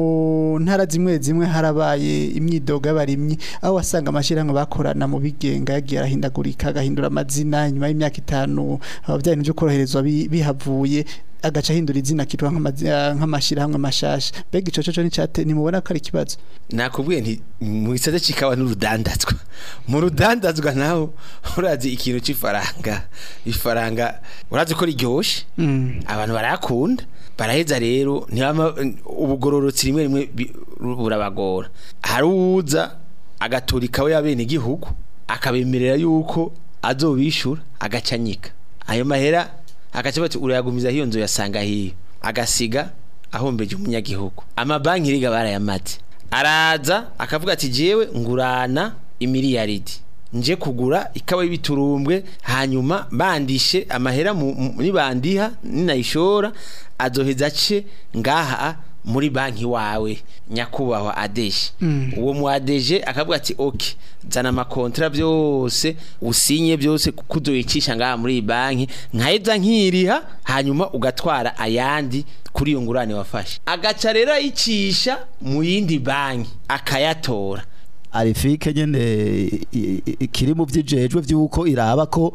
mu ntara zimwe zimwe harabaye imyidogo y'abarimyi aho wasanga amashirahamwe bakorana mu bigenga yagiye arahindagurika agahindura amazina nyuma y'imyaka itanu abavyaye n'ivyo koroherezwa bi- bihavuye agaca ahindura izina kitwa nk'amazi- ah, nk'amashirahamwe mashasha mbega ico coco nicate nimubona ko ari ikibazo nakubwiye nti mu gisata c'ikawa n'urudandazwa mu rudandazwa naho urazi ikintu c'ifaranga ifaranga urazi ko riryoshe Mm. abantu barakunda baraheza rero ntibama ubugororotsi rimwe rimwe bi- burabagora hari uwuza agatura ikawa y'abene igihugu akabemerera yuko azobishura agacanyika ayo mahera agaca bati urayagumiza hiyo nzu yasanga hiyo agasiga ahombeje umunyagihugu amabanki riga barayamaze araza akavuga ati jewe ngurana imiliyaridi nje kugura ikawa y'ibiturumbwe hanyuma bandishe amahera mu- mu- nibandiha ninayishora azoheza ace ngaha muri banki wawe nyakubahwa adeje uwo mu adeje akavuga ati ok zana amakontra byose usinye byose kuzoyicisha ngaha muri iyi banki nkaheza nkiriha hanyuma ugatwara ayandi kuri iyo ngurane wafashe agaca rero ayicisha mu yindi banki akayatora arifike nyene i- i- i- kiri mu vyijejwe vyuko iraba ko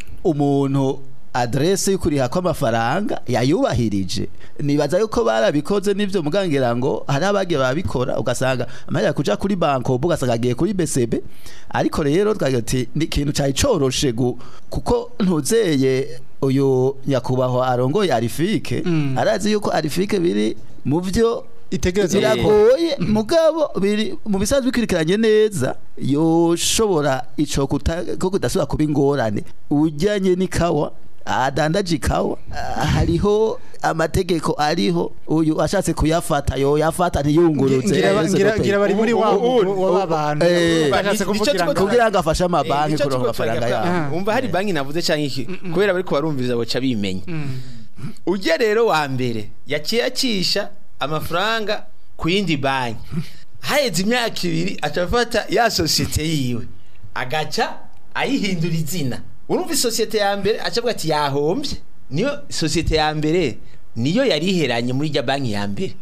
umuntu adresse y'ukuriha kw'amafaranga yayubahirije nibaza yuko barabikoze n'ivyo mugangira ngo hari abagiye babikora ugasanga amahera kuja kuri banko ubu ugasanga agiye kuri BCB ariko rero twagira ati ni ikintu cari coroshe gu- kuko ntuzeye uyu nyakubahwa arongoye arifike arazi yuko arifike biri mu vyo itegereza biragoye mugabo biri mu bisanzwe bikurikiranye neza yoshobora ico kuta- ko kudasubira kuba ingorane ujyanye n'ikawa adandaje ikawa ah, hariho amategeko ariho uyu ashatse kuyafata yo yafata ntiyunguruze ngira yaheze ngira gutera. ngira bari muri wa wa bantu Eh, bashatse nico kuvugira ngo tuko- kugira ngo afashe Eh, amabanki nico kuronka tuko amafaranga turagira yabo kwa- umva hari banki navuze canke iki kubera bariko barumviriza boca bimenya ujya rero wa mbere yaciye acisha amafaranga ku yindi banki haheze imyaka ibiri aca afata ya sosiyete yiwe agaca ayihindura izina urumva isosiyete ya mbere aca avuga ati yahombye niyo sosiyete ya mbere niyo yari iheranye muri rya banki ya mbere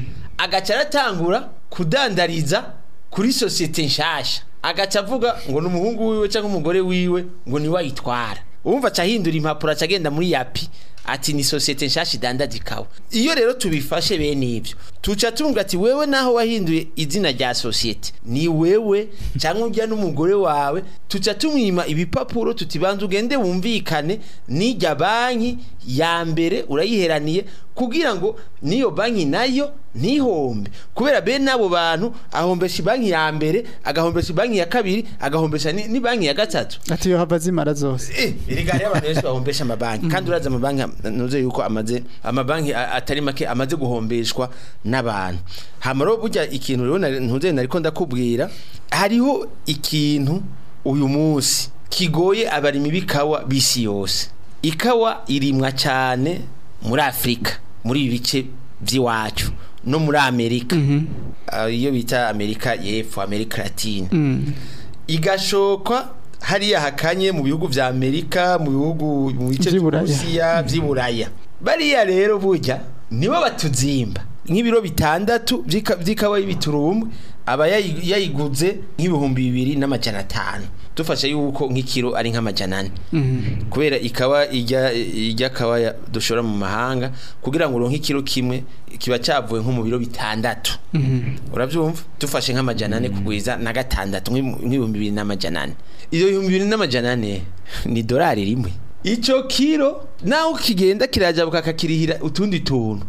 agaca aratangura kudandariza kuri sosiyete nshasha agaca avuga ngo ni umuhungu wiwe cyangwa umugore wiwe ngo niwe ayitwara wumva aca ahindura impapuro aca agenda muri yapi ati ni sosiyete nshasha idandaza ikawa iyo rero tubifashe bene ibyo tuca tumubwira ati wewe naho wahinduye izina rya sosiyete ni wewe cyangwa ujya n'umugore wawe tuca tumwima ibipapuro tutibanza ugende wumvikane n'ijya banki ya mbere urayiheraniye kugira ngo n'iyo banki nayo ntihombe kubera bene abo bantu ahombesha banki ya mbere agahombesha banki ya kabiri agahombesha ni ni banki ya gatatu ati yo hava zimara zose Eh, erega hariho abantu benshi bahombesha amabanki kandi urazi amabanki ntuze yuko amaze amabanki a- atari make amaze guhombeshwa n'abantu hama rero burya ikintu rero nari- ntuze nariko ndakubwira hariho ikintu uyu munsi kigoye abarimi b'ikawa b'isi yose ikawa irimwa cyane muri afurika muri ibi bice by'iwacu no muri amerika Ah, iyo bita amerika y'epfo amerika latine igashokwa hariya hakanye mu bihugu vya Amerika mu bihugu mu bice Vy'iburaya. by'Uburusiya vy'iburaya bariya rero burya nibo batuzimba nk'ibiro bitandatu vy'ika- vy'ikawa y'ibiturumbwe aba yayi- yayiguze nk'ibihumbi bibiri n'amajana atanu dufashe yuko nk'ikiro ari nk'amajana ane kubera ikawa ijya ijya kawa ya- dushora mu mahanga kugira ngo uronke ikiro kimwe kiba cyavuye nko mu biro bitandatu urabyumva dufashe nk'amajana ane kugwiza na gatandatu nk'ibu- nk'ibihumbi bibiri n'amajana ane iyo bihumbi bibiri n'amajana ane ni dorari rimwe icyo kiro naho kigenda kirajabuka kakirihira utundi tuntu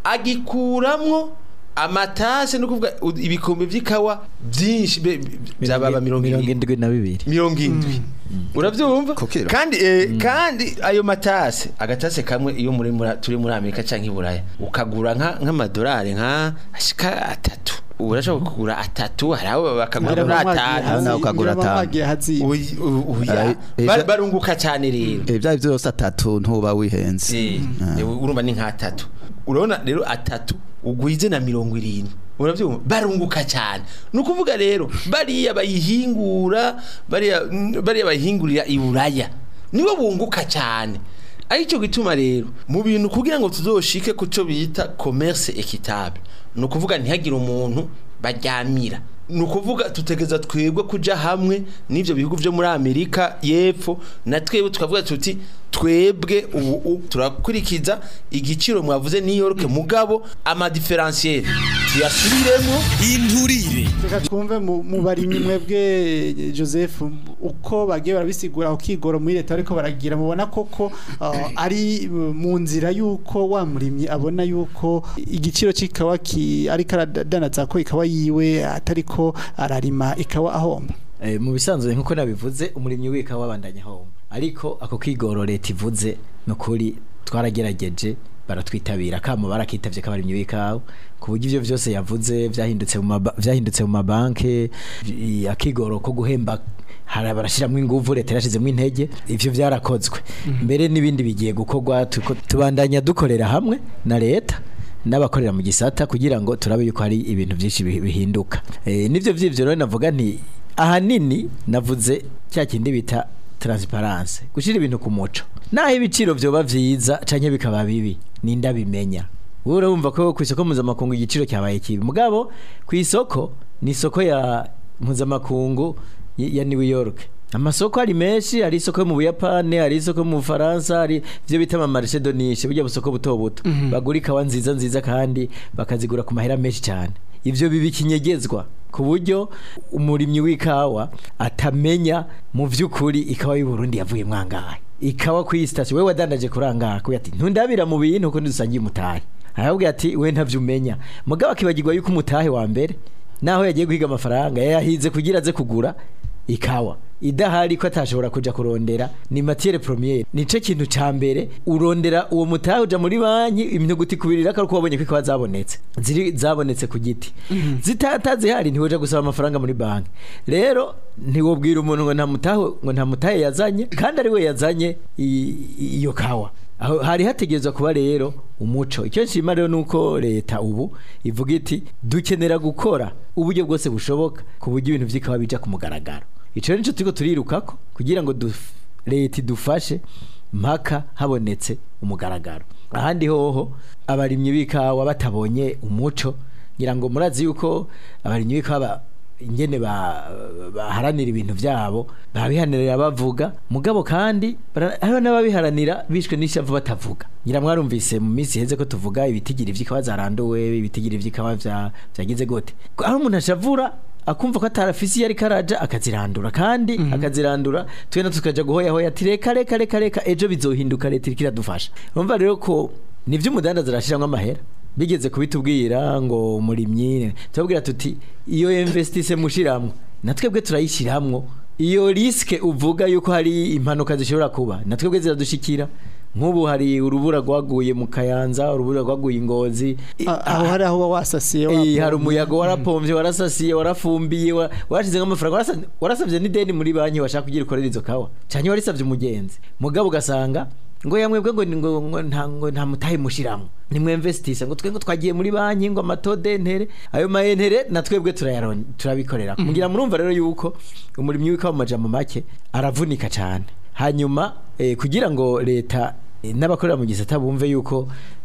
agikuramwo amatase no kuvuga u- ibikombe by'ikawa byinshi be- be- byababa mirongo mirongo irindwi indwi na bibiri mirongo indwi urabyumva Ku kiro. kandi eh, kandi ayo matase agatase kamwe iyo muri muri- turi muri amerika cyangwa i buraya ukagura nka nk'amadolari nka ashika atatu urashobora kugura atatu hari abo bakagura muri atanu nawe ukagura atanu. mwagiye hazi Uyi- u- uya. Eh, eh, Ba- ja- barunguka cyane rero Eh, bya byose atatu ntuba wihenze Eh, eh, urumva ni nk'atatu urabona rero atatu ugwize na mirongo irindwi urabyumva barunguka cyane ni ukuvuga rero bariya bayihingura bariya bariya bayihingurira i buraya nibo bunguka cyane aricyo gituma rero mu bintu kugira ngo tuzoshike ku cyo bita commerce equitable ni ukuvuga ntihagire umuntu baryamira ni ukuvuga tutegeza twebwe kuja hamwe n'ibyo bihugu byo muri amerika y'epfo na twebwe tukavuga tuti twebwe ubu u- turakurikiza igiciro mwavuze New York mugabo amadiferensiyeri tuyasubiremo inturire reka twumve mu mu barimyi mwebwe Joseph uko bagiye barabisigura aho kigoro muri leta ariko baragira mubona koko uh, ari uh, mu nzira yuko wa murimyi abona yuko igiciro c'ikawa ki ariko aradanaza ko ikawa yiwe atariko ararima ikawa ahomba Eh, mu bisanzwe nkuko nabivuze umurimyi wika wabandanya home ariko ako kigoro leta ivuze nukuri twaragerageje baratwitabira kamo barakitavye kabarimyi wikawe ku buryo ivyo vyose yavuze vyahindutse mu maba- vyahindutse mu mabanke i- akigoro ko guhemba hari barashiramwo inguvu leta yarashizemwo intege ivyo vyarakozwe mbere n'ibindi bigiye gukorwa tuko- tubandanya dukorera hamwe na leta n'abakorera mu gisata kugira ngo turabe yuko hari ibintu byinshi bihi- bihinduka e, nivyo vyivyo rero navuga nti ahanini navuze cya kindi bita transparence gushira ibintu ku muco naho ibiciro vyoba vyiza canke bikaba bibi ninda bimenya wowe urumva ko ku isoko mpuzamakungu igiciro cyabaye kibi mugabo ku isoko ni isoko ya mpuzamakungu y- ya New York amasoko ari menshi hari isoko yo mu Buyapani hari isoko yo mu Bufaransa hari ivyo bita ama marché de niche burya busoko buto buto bagura ikawa nziza nziza kandi bakazigura ku mahera menshi cyane ivyo bibi kinyegezwa ku buryo umurimyi w'ikawa atamenya mu vy'ukuri ikawa y'u Burundi yavuye mwangahe ikawa ku station wewe wadandaje kuranga kuya ati ntundabira mu bintu uko dusangiye umutahe aravuga ati we ntavyo umenya mugabo akibagirwa yuko umutahe wa mbere naho yagiye guhiga amafaranga yahize kugira aze kugura ikawa idahari ko atashobora kuja kurondera ni matiere premiere nico kintu ca mbere urondera uwo mutahe uja muri banki imyuguti kubirira ko wabonye ko ikawa zabonetse ziri zabonetse ku giti zitatazihari ntiwoja gusaba amafaranga muri banki rero ntiwobwira umuntu ngo nta mutahe ngo nta mutahe yazanye kandi ari we yazanye i- i- iyo kawa aho hari hategerezwa kuba rero umuco icyo nshima rero nuko leta ubu ivuga iti dukenera gukora uburyo bwose bushoboka ku buryo ibintu vy'ikawa bija ku mugaragaro ico rero nico turiko turirukako kugira ngo duf- leta idufashe mpaka habonetse umugaragaro ahandi hoho abarimyi b'ikawa batabonye umuco ngira ngo murazi yuko abarimyi b'ikawa ba- ingene ba- baharanira ibintu vyabo babihanirira bavuga mugabo kandi bara- hariho n'ababiharanira bishwe n'ishavu batavuga ngira mwarumvise mu minsi iheze ko tuvuga ibitigiri vy'ikawa zaranduwe ibitigiri vy'ikawa vya- vyagize gute aho umuntu ashavura akumva ko atarafisi iyo ariko araja akazirandura kandi akazirandura twena tukaja guhoyahoya ati reka reka reka reka ejo bizohinduka leta iriko iradufasha urumva rero ko nivyo umudandaza arashiramwo amahera bigeze kubitubwira ngo umurimyi tubabwira tuti iyo investise mushiramwo natwebwe turayishiramwo iyo riske uvuga yuko hari impanuka zishobora kuba natwebwe ziradushikira nk'ubu hari urubura rwaguye mu kayanza urubura rwaguye ingozi A- aho hari aho uba wasasiye Eh, wapomye. hari umuyaga warapomvye warasasiye warafumbiye wa- warashize nk'amafaranga warasa- warasavye n'ideni muri banki washaka kugira ukorera izo kawa canke warisavye umugenzi mugabo ugasanga ngo yamwebwe ngo ngo ngo nta ngo nta mutahe mushiramwo nimwe investise ngo twebwe twagiye muri banki ngo amatode ntere ayo mayentere na twebwe turayaron turabikorera mugira murumva rero yuko umurimyi w'ikawa mu majambo make aravunika cane hanyuma eh, kugira ngo leta eh, n'abakorera mu gisata bumve yuko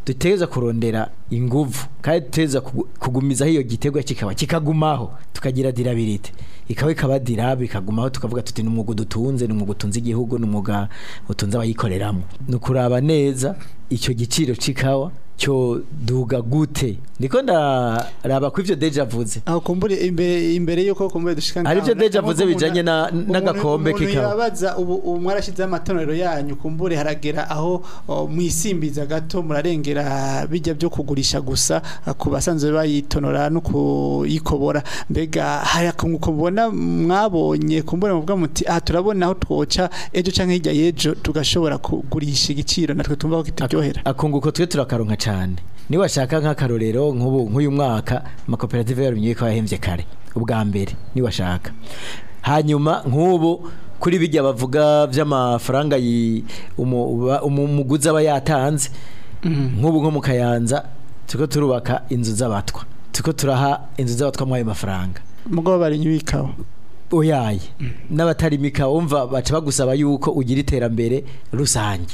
dutegereza kurondera inguvu kandi dutegereza kugu- kugumizaho iyo giterwa kikaba kikagumaho tukagira dirabilite ikaba ikaba dirabe ikagumaho tukavuga tuti ni umwuga dutunze ni umwuga utunze igihugu ni umwuga utunze abayikoreramo ni ukuraba neza icyo giciro c'ikawa cyo duga gute niko ndaraba ko ivyo deja avuze aho kumbure imbere imbere yuko kumbure dushika Hari ivyo ngaho, deja nkuko avuze umuntu- bijanye na- umuntu- n'agakombe umuntu k'ikawa. yabaza ubu ubu mwarashizeho amatonero yanyu kumbure haragera aho o, mwisimbiza gato murarengera bijya byo kugurisha gusa ah, ku basanzwe bayitonora no kuyikobora mbega hari akunguko mubona mwabonye kumbure muvuga muti ah turabona aho twoca ejo canke hirya y'ejo tugashobora kugurisha igiciro natwe tumva ko kituryohera akunguko twe turakaronka cyane niwashaka nk'akarorero nk'ubu nk'uyu mwaka amakoperative yarumye ko yahembye kare ubwa mbere niwashaka hanyuma nk'ubu kuri bijya bavuga by'amafaranga yi- umu- uba- umu- umuguzi aba yatanze nk'ubu nko mu kayanza turiko turubaka inzu z'abatwa turiko turaha inzu z'abatwa muri ayo mafaranga mugabo bari nyubikaho oyaye n'abatarimika wumva baca bagusaba yuko ugira iterambere rusange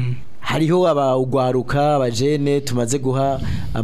hariho abagwaruka abajene tumaze guha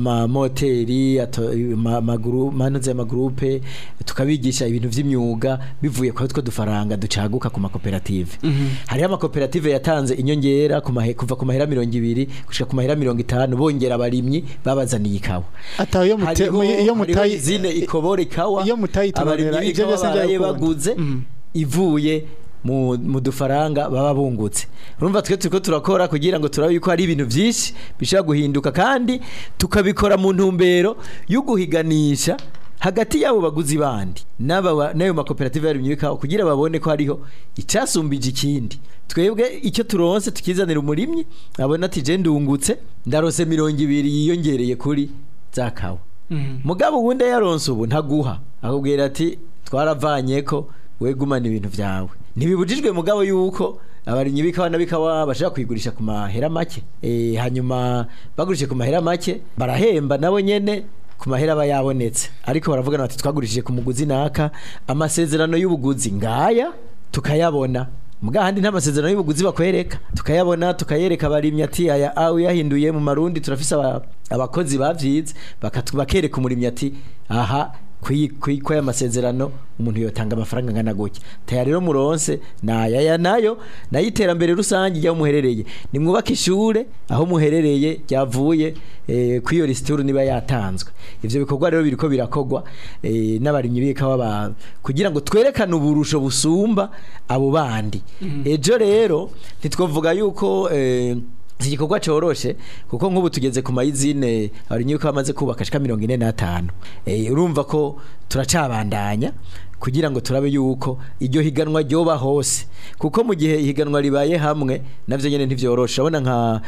amamoteri ato- ama- amaguru manuze amagrupe tukabigisha ibintu vy'imyuga bivuye kwa two dufaranga ducaguka ku makoperative hariho amakoperative yatanze inyongera ku mahe- kuva ku mahera mirongo ibiri gushika ku mahera mirongo itanu bongera abarimyi babazaniye ikawa ataho iyo mute hariho iyo hariho mutayi izine ikobora ikawa iyo mutayitonera, abarimyi ivyo b'ikawa byose baraye ntibyakunda. baguze Mhm. ivuye mu, mu dufaranga baba bungutse urumva twe turiko turakora kugira ngo turabe yuko hari ibintu vyinshi bishobora guhinduka kandi tukabikora mu ntumbero yo guhiganisha hagati y'abo baguzi bandi n'aba ba- n'ayo makoperative yarimye bikawa kugira babone ko hariho icasumbije ikindi twebwe icyo turonse tukizanira umurimyi abona ati je ndungutse ndarose mirongo ibiri yiyongereye kuri za kawa mugabo ubundi yaronse ubu ntaguha akubwira ati twaravanye ko wegumana ibintu vyawe ntibibujijwe mugabo yuko abarimyi b'ikawa na bikawa bashaka kuyigurisha ku mahera make e, hanyuma bagurishije ku mahera make barahemba nabo nyene ku mahera aba yabonetse ariko baravugana bati twagurishije ku muguzi naka amasezerano y'ubuguzi ngaya tukayabona Muga handi nta masezerano y'ubuguzi bakwereka tukayabona tukayereka abarimyi ati aya aho yahinduye mu marundi turafise aba- abakozi bavyize bakatu- bakereka umurimyi ati aha kwiko aya masezerano umuntu yotanga amafaranga ngana gutya taya rero muronse nayaya nayo nayo iterambere rusange ryaho muherereye nimwubake ishure aho muherereye ryavuye eh, kwiyo lisituru niba yatanzwe ivyo bikorwa rero biriko birakogwa eh, n'abarimyi b'ikawa ba kugira ngo twerekane uburusho busumba abo bandi ejo rero ntitwovuga yuko eh, iki gikorwa coroshe kuko nk'ubu tugeze ku mayizine abarimyi b'ikawa bamaze kubaka shika mirongo ine n'atanu eh, urumva ko turacabandanya kugira ngo turabe yuko iryo higanwa ryoba hose kuko mu gihe ihiganwa ribaye hamwe navyo nyene ntivyoroshe urabona nka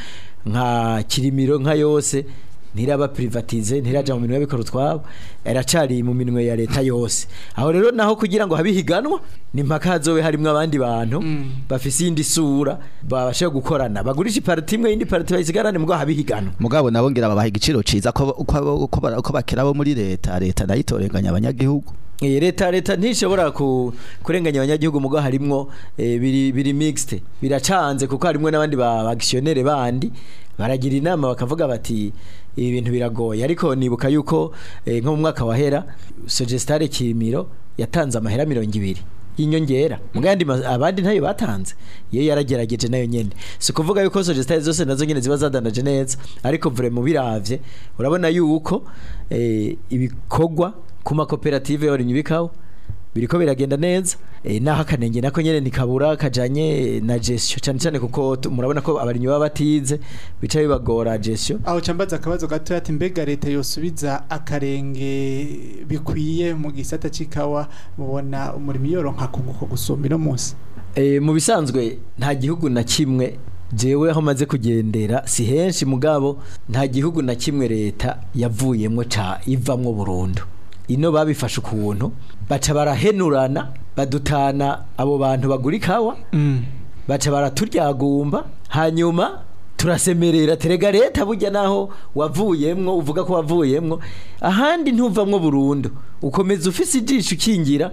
nka kirimiro nka yose ntiraba privatize ntiraja mu minwe y'abikora utwabo iracari mu minwe ya leta yose aho rero naho kugira ngo habihiganwa ni mpaka hazobe harimwo abandi bantu bafise iyindi sura babasha gukorana bagurisha iparti imwe iyindi parti bayisigarane mugabo habihiganwa mugabo nabo ngira babaha igiciro ciza ko ko- ko bara- ko bakera bo muri leta leta nayo itorenganya abanyagihugu Eh, leta leta ntishobora ku, kurenganya abanyagihugu mugo harimwo eh, biri biri mixed biracanze kuko harimwo n'abandi ba actionnaire bandi baragira inama bakavuga bati ibi bintu biragoye ariko nibuka yuko eh, nko mu mwaka wahera Sogestare Kirimiro yatanze amahera 200 y'inyongera muga yandi ma- abandi ntayo batanze iyo yaragerageje nayo nyene si kuvuga yuko Sogestare zose nazo nyene ziba zadanaje neza ariko vraiment biravye urabona yuko eh, ibikorwa ku makoperative y'abarimyi b'ikawa biriko biragenda neza e, naho akanenge nako nyene ntikabura kajanye na gestion cyane cyane kuko tu- murabona ko abarimyi baba batize bica bibagora gestion aho cambaza akabazo gato ati mbega leta yosubiza akarenge bikwiye mu gisata c'ikawa mubona umurimo yoronka kunguko gusumba ino munsi e, mu bisanzwe nta gihugu na kimwe jewe aho maze kugendera si henshi mugabo nta gihugu na kimwe leta yavuyemwo ca ivamwo burundu ino babifashe ukuntu baca barahenurana badutana abo bantu bagura ikawa baca baraturyagumba hanyuma turasemerera terega leta burya naho wavuyemwo uvuga ko wavuyemwo ahandi ntuvamwo burundu ukomeza ufise ijisho ukingira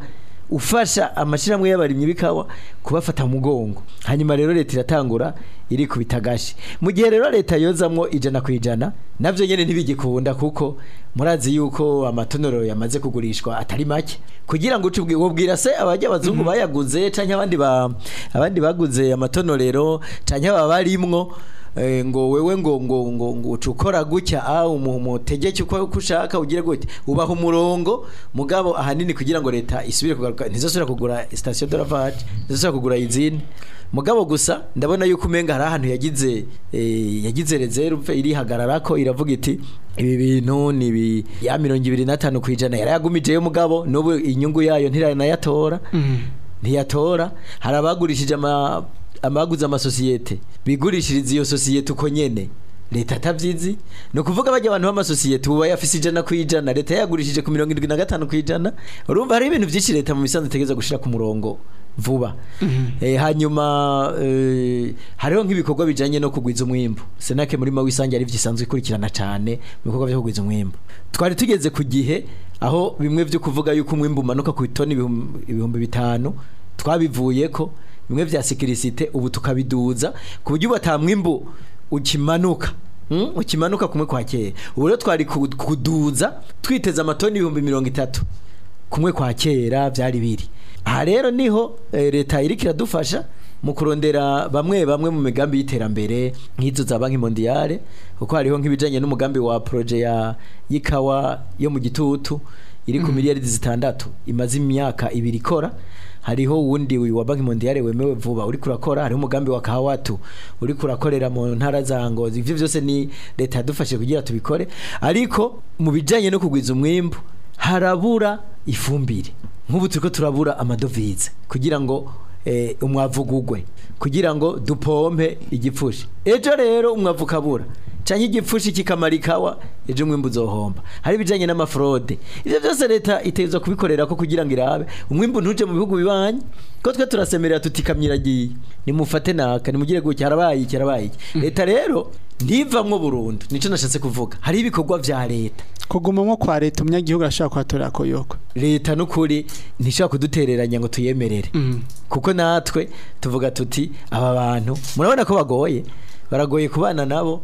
ufasha amashyirahamwe y'abarimyi b'ikawa kubafata mu mugongo hanyuma rero leta iratangura iri ku bitagashi mu gihe rero leta yozamwo ijana ku ijana nabyo nyine ntibigikunda kuko murazi yuko amatonero yamaze kugurishwa atari make kugira ngo uce ubwi- wobwira se abajya abazungu bayaguze canke abandi ba abandi baguze amatonorero canke aba barimwo eh, ngo wewe ngo ngo ngo ngo uca ukora gutya ah umu- umutegeke uko uko ushaka ugire gutya ubaha umurongo mugabo ahanini kugira ngo leta isubire kugaruka ntizosubira kugura station de lavage ntizosubira kugura izindi mugabo gusa ndabona yuko umenga hari ahantu yagize eh, yagize reserve irihagararako iravuga iti ibi bintu ni bi ya mirongo ibiri na tanu ku ijana yarayagumijeyo mugabo n'ubu inyungu yayo ntiranayatora ntiyatora hari abagurishije ama abaguze amasosiyete bigurishiriza iyo sosiyete uko nyene leta atabyizi ni ukuvuga bajya abantu b'amasosiyete ubu bayafise ijana ku ijana leta yagurishije ku mirongo irindwi na gatanu ku ijana urumva hari ibintu byinshi leta mu misanzu itegereza gushira ku murongo vuba eh, hanyuma eh, hariho nk'ibikorwa bijanye no kugwiza umwimbu senake muri mawisange ari vyisanzwe ikurikirana cane mu bikorwa byo kugwiza umwimbu twari tugeze ku gihe aho bimwe vyo kuvuga yuko umwimbu umanuka ku itoni ibihumbi ibihumbi bitanu twabivuyeko bimwe vya sekirisite ubu tukabiduza ku buryo bata mwimbu ukimanuka Mm, ukimanuka kumwe kwa kera ubu rero twari ku- kuduza twiteze amatoni ibihumbi mirongo itatu kumwe kwa kera byari biri aha rero niho eh, leta iriko iradufasha mu kurondera bamwe bamwe mu migambi y'iterambere nk'izo za banki mondiale kuko hariho nk'ibijanye n'umugambi wa proje ya y'ikawa yo mu gitutu iri ku miliyari zitandatu imaze imyaka ibiri ikora hariho wundi uyu wa banki mondiale wemewe vuba uri kurakora hariho umugambi wa kahawatu uri kurakorera mu ntara za ngozi ivyo vyose ni leta yadufashije kugira tubikore ariko mu bijanye no kugwiza umwimbu harabura ifumbire nk'ubu turiko turabura amadovize kugira ngo eh, umwavu ugugwe kugira ngo dupompe igipfushi ejo rero umwavu ukabura canke igipfushi kikamara ikawa ejo umwimbu uzohomba hari ibijanye n'amafrode ivyo byose leta itegerezwa kubikorera ko kugira ngo irabe umwimbu ntuje mu bihugu bibanyi ko twe turasemerera tuti kamyo iragiye nimufate naka nimugire gutya harabaye iki harabaye iki leta rero ntivamwo burundu nico nashatse kuvuga hari ibikorwa vya leta kugumamwo kwa leta umunyagihugu arashobora kuhatorera koyoko leta n'ukuri ntishobora kudutereranya ngo tuyemerere kuko natwe tuvuga tuti aba bantu murabona ko bagoye baragoye kubana nabo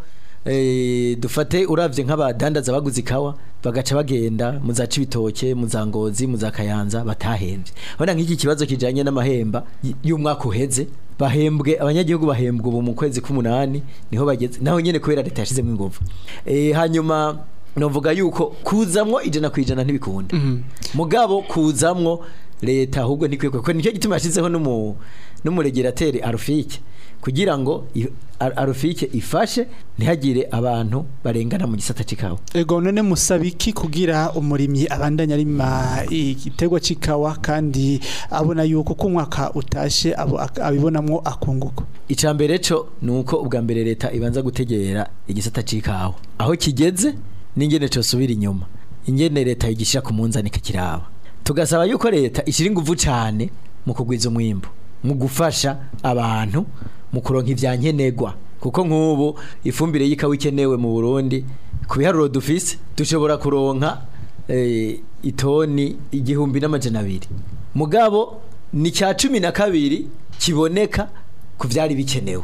eh, dufate uravye nk'abadandaza baguze ikawa bagaca bagenda mu za cibitoke mu za ngozi mu za kayanza batahembye urabona nk'iki kibazo kijanye n'amahemba y- y'umwaka uheze bahembwe abanyagihugu bahembwe ubu mu kwezi k'umunani niho bageze naho nyene kubera leta yashizemo ingufu eh, hanyuma novuga yuko kuzamwo ijana ku ijana ntibikunda mugabo kuzamwo leta ahubwo ntikwiye kuko nicyo gituma yashizeho n'umu n'umuregerateri arufike kugira ngo i- Ar- arufike ifashe ntihagire abantu barengana mu gisata c'ikawa ego none musaba iki kugira umurimyi abandanya arima igitego c'ikawa kandi abona yuko ko umwaka utashe abo ak- abibonamwo akunguko ica mbere co nuko ubwa mbere leta ibanza gutegera igisata c'ikawa aho kigeze n'ingene cosubira inyuma ingene leta yigishyira ku munzani kikiraba tugasaba yuko leta ishyira inguvu cane mu kugwiza umwimbu mu gufasha abantu mu kuronka ivyankenerwa kuko nk'ubu ifumbire y'ikawa ikenewe mu Burundi ku biharuro dufise dushobora kuronka eh, itoni igihumbi n'amajana abiri mugabo ni cya cumi na kabiri kiboneka ku vyari bikenewe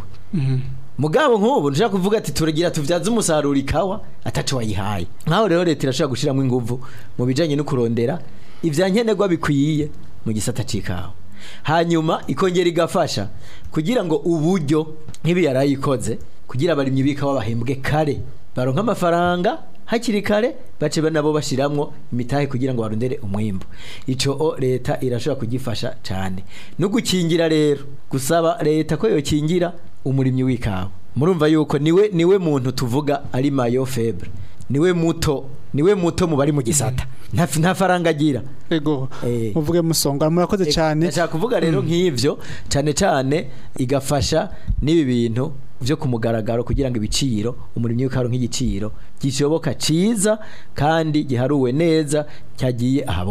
mugabo nk'ubu nshaka kuvuga ati turagira tuvyaze umusaruro ikawa ataco wayihaye nkaho rero leta irashobora gushiramwo inguvu mu bijanye no kurondera ivyankenerwa bikwiye mu gisata c'ikawa hanyuma ikongera igafasha kugira ngo uburyo nk'ibi yarayikoze kugira abarimyi b'ikawa bahembwe kare baronka amafaranga hakiri kare bace nabo bashiramwo imitahe kugira ngo barondere umwimbu ico o leta irashobora kugifasha cane no gukingira rero gusaba leta ko yokingira umurimyi w'ikawa murumva yuko niwe niwe muntu tuvuga ari mayo febre niwe muto niwe muto mu bari mu gisata nta nta faranga agira ego Eh. muvuge musonga murakoze cyane ndashaka kuvuga rero nk'ivyo cyane cyane igafasha n'ibi bintu byo ku mugaragaro kugira ngo ibiciro umurimyi w'ikaro nk'igiciro gishoboka ciza kandi giharuwe neza cyagiye ahabona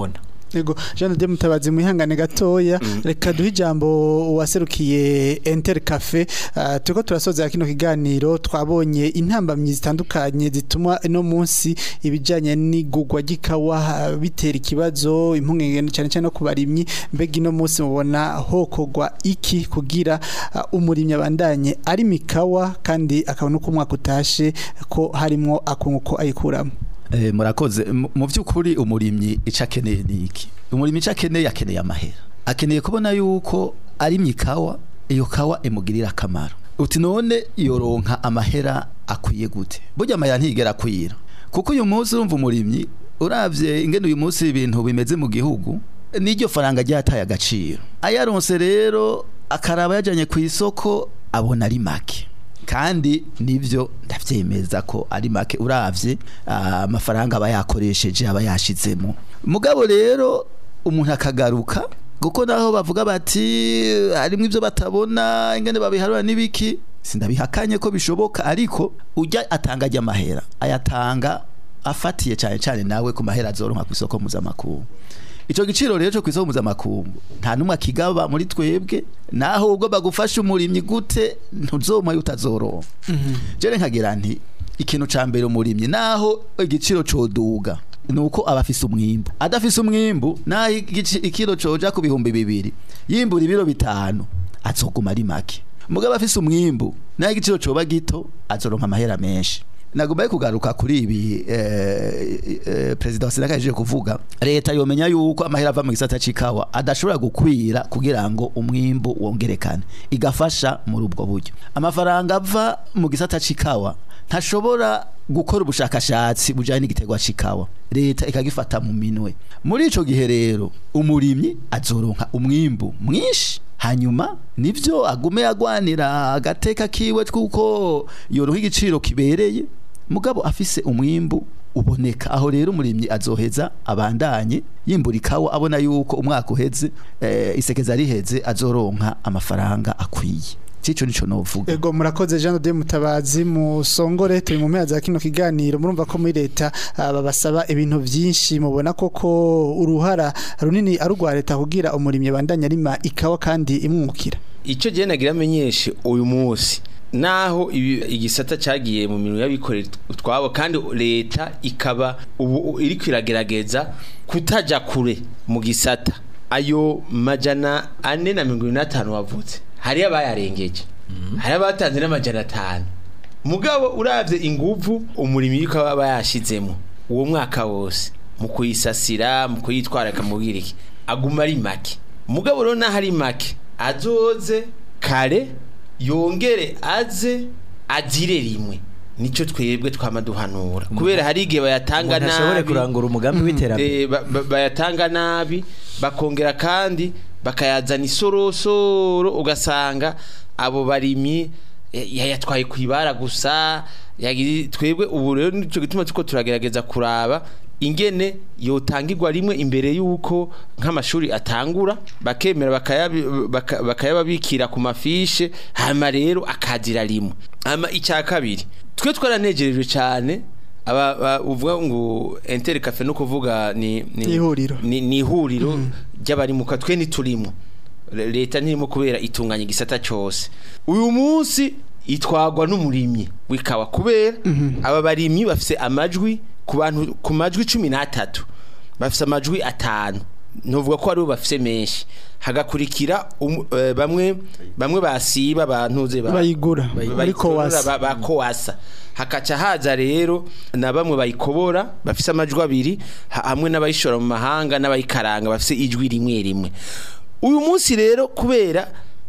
Ego Jean de Mutabazi mwihangane gatoya reka duhe ijambo waserukiye Enter Cafe uh, turiko turasoza kino kiganiro twabonye intambamyi zitandukanye zituma no munsi ibijanye n'igugwa gikawa uh, bitera ikibazo impungenge cyane cyane no kubarimyi mbega ino munsi mubona hokogwa iki kugira uh, umurimyi abandanye ari mikawa kandi akabona uko umwaka utashe ko harimo akunguko ayikuramo Eh, murakoze Mu- mu by'ukuri umurimyi ico akeneye ni iki umurimyi ico akeneye akeneye amahera akeneye kubona yuko ari mikawa iyo kawa imugirira akamaro uti none yoronka amahera akwiye gute burya amahera ntigera akwira kuko uyu munsi urumva umurimyi uravye ingene uyu munsi ibintu bimeze mu gihugu n'iryo faranga ryataye agaciro ayaronse rero akaraba yajanye ku isoko abona ari make kandi nivyo ndavyemeza ko ari make uravye ah, amafaranga aba yakoresheje aba yashizemo mugabo rero umuntu akagaruka kuko naho bavuga bati harimo ivyo batabona ingene babiharura n'ibiki sindabihakanye ko bishoboka ariko ujya atanga ajya amahera ayatanga afatiye cyane cyane nawe ku mahera azoronka ku isoko mpuzamakungu Ico giciro rero cyo kwisoko mpuzamakungu nta numwe akigaba muri twebwe naho ubwo bagufasha umurimyi gute ntuzoma utazoronka jere nkagira nti ikintu ca mbere umurimyi naho igiciro coduga nuko aba afise umwimbu adafise umwimbu naho igici- ikiro coja ku bihumbi bibiri yimbura ibiro bitanu azoguma ari make mugabo afise umwimbu naho igiciro coba gito azoronka amahera menshi nagombaye kugaruka kuri ibi eh, eh, perezida wa senaka yaje kuvuga leta yomenya yuko amahera ava mu gisata c'ikawa adashobora gukwira kugira ngo umwimbu wongerekane igafasha muri ubwo buryo amafaranga ava mu gisata c'ikawa ntashobora gukora ubushakashatsi bujanye n'igiterwa c'ikawa leta ikagifata mu minwe muri ico gihe rero umurimyi azoronka umwimbu mwinshi hanyuma nivyo agume agwanira agateka kiwe twuko yoronka igiciro kibereye mugabo afise umwimbu uboneka aho rero umurimyi azoheza abandanye yimbura ikawa abona yuko umwaka uheze eh, isekeza riheze azoronka amafaranga akwiye cico nico novuga Ego murakoze Jean de Mutabazi musongore turi mu mpera za kino kiganiro murumva ko muri leta ah, babasaba ibintu byinshi mubona koko uruhara runini ari urwa leta kugira umurimyi bandanya arima ikawa kandi imwungukira icyo gihe nagira amenyeshe uyu munsi naho ibi- igisata cyagiye mu mirimo y'abikorera utwabo kandi leta ikaba ubu iri kwiragerageza kutajya kure mu gisata ayo majana ane na mirongo irindwi n'atanu wavutse hariyo abayarengeje hari abatanze n'amajana atanu mugabo urabye inguvu umurimo w'ikawa aba yashizemo uwo mwaka wose mu kuyisasira mu kuyitwara akamubwira iki aguma ari make mugabo rero naho ari make azoze kare yongere aze agire rimwe nicyo twebwe twama duhanura kubera hari igihe bayatanga umuntu ashobore nabi kurangura umugambi w'iterambere Eh, ba- ba- bayatanga nabi bakongera kandi bakayazana isorosoro ugasanga abo barimyi eh, yayatwaye ku ibara gusa yagize twebwe ubu rero nicyo gituma tuko turagerageza kuraba ingene yotangirwa rimwe imbere y'uko nk'amashuri atangura bakemera bakayabi- baka- bakayababikira ku mafishe hama rero akazira rimwe hama icya kabiri twe twaranegerejwe cyane aba ba- uvuga ngo Inter Cafe no kuvuga ni ni Ihuriro. ni, ni ihuriro ry'abarimuka twe ntiturimo Le- leta ntirimo kubera itunganya igisata cyose uyu munsi itwagwa n'umurimyi wikawa kubera aba barimyi bafise amajwi ku bantu ku majwi cumi n'atatu bafise amajwi atanu ntuvuga ko aribo bafise menshi hagakurikira umu- eh, bamwe bamwe basiba bantuze ba- bayigura muri bayikorora kowasa ba- ba kowasa hakaca haza rero na bamwe bayikobora bafise amajwi abiri ha- hamwe n'abayishora mu mahanga n'abayikaranga bafise ijwi rimwe rimwe uyu munsi rero kubera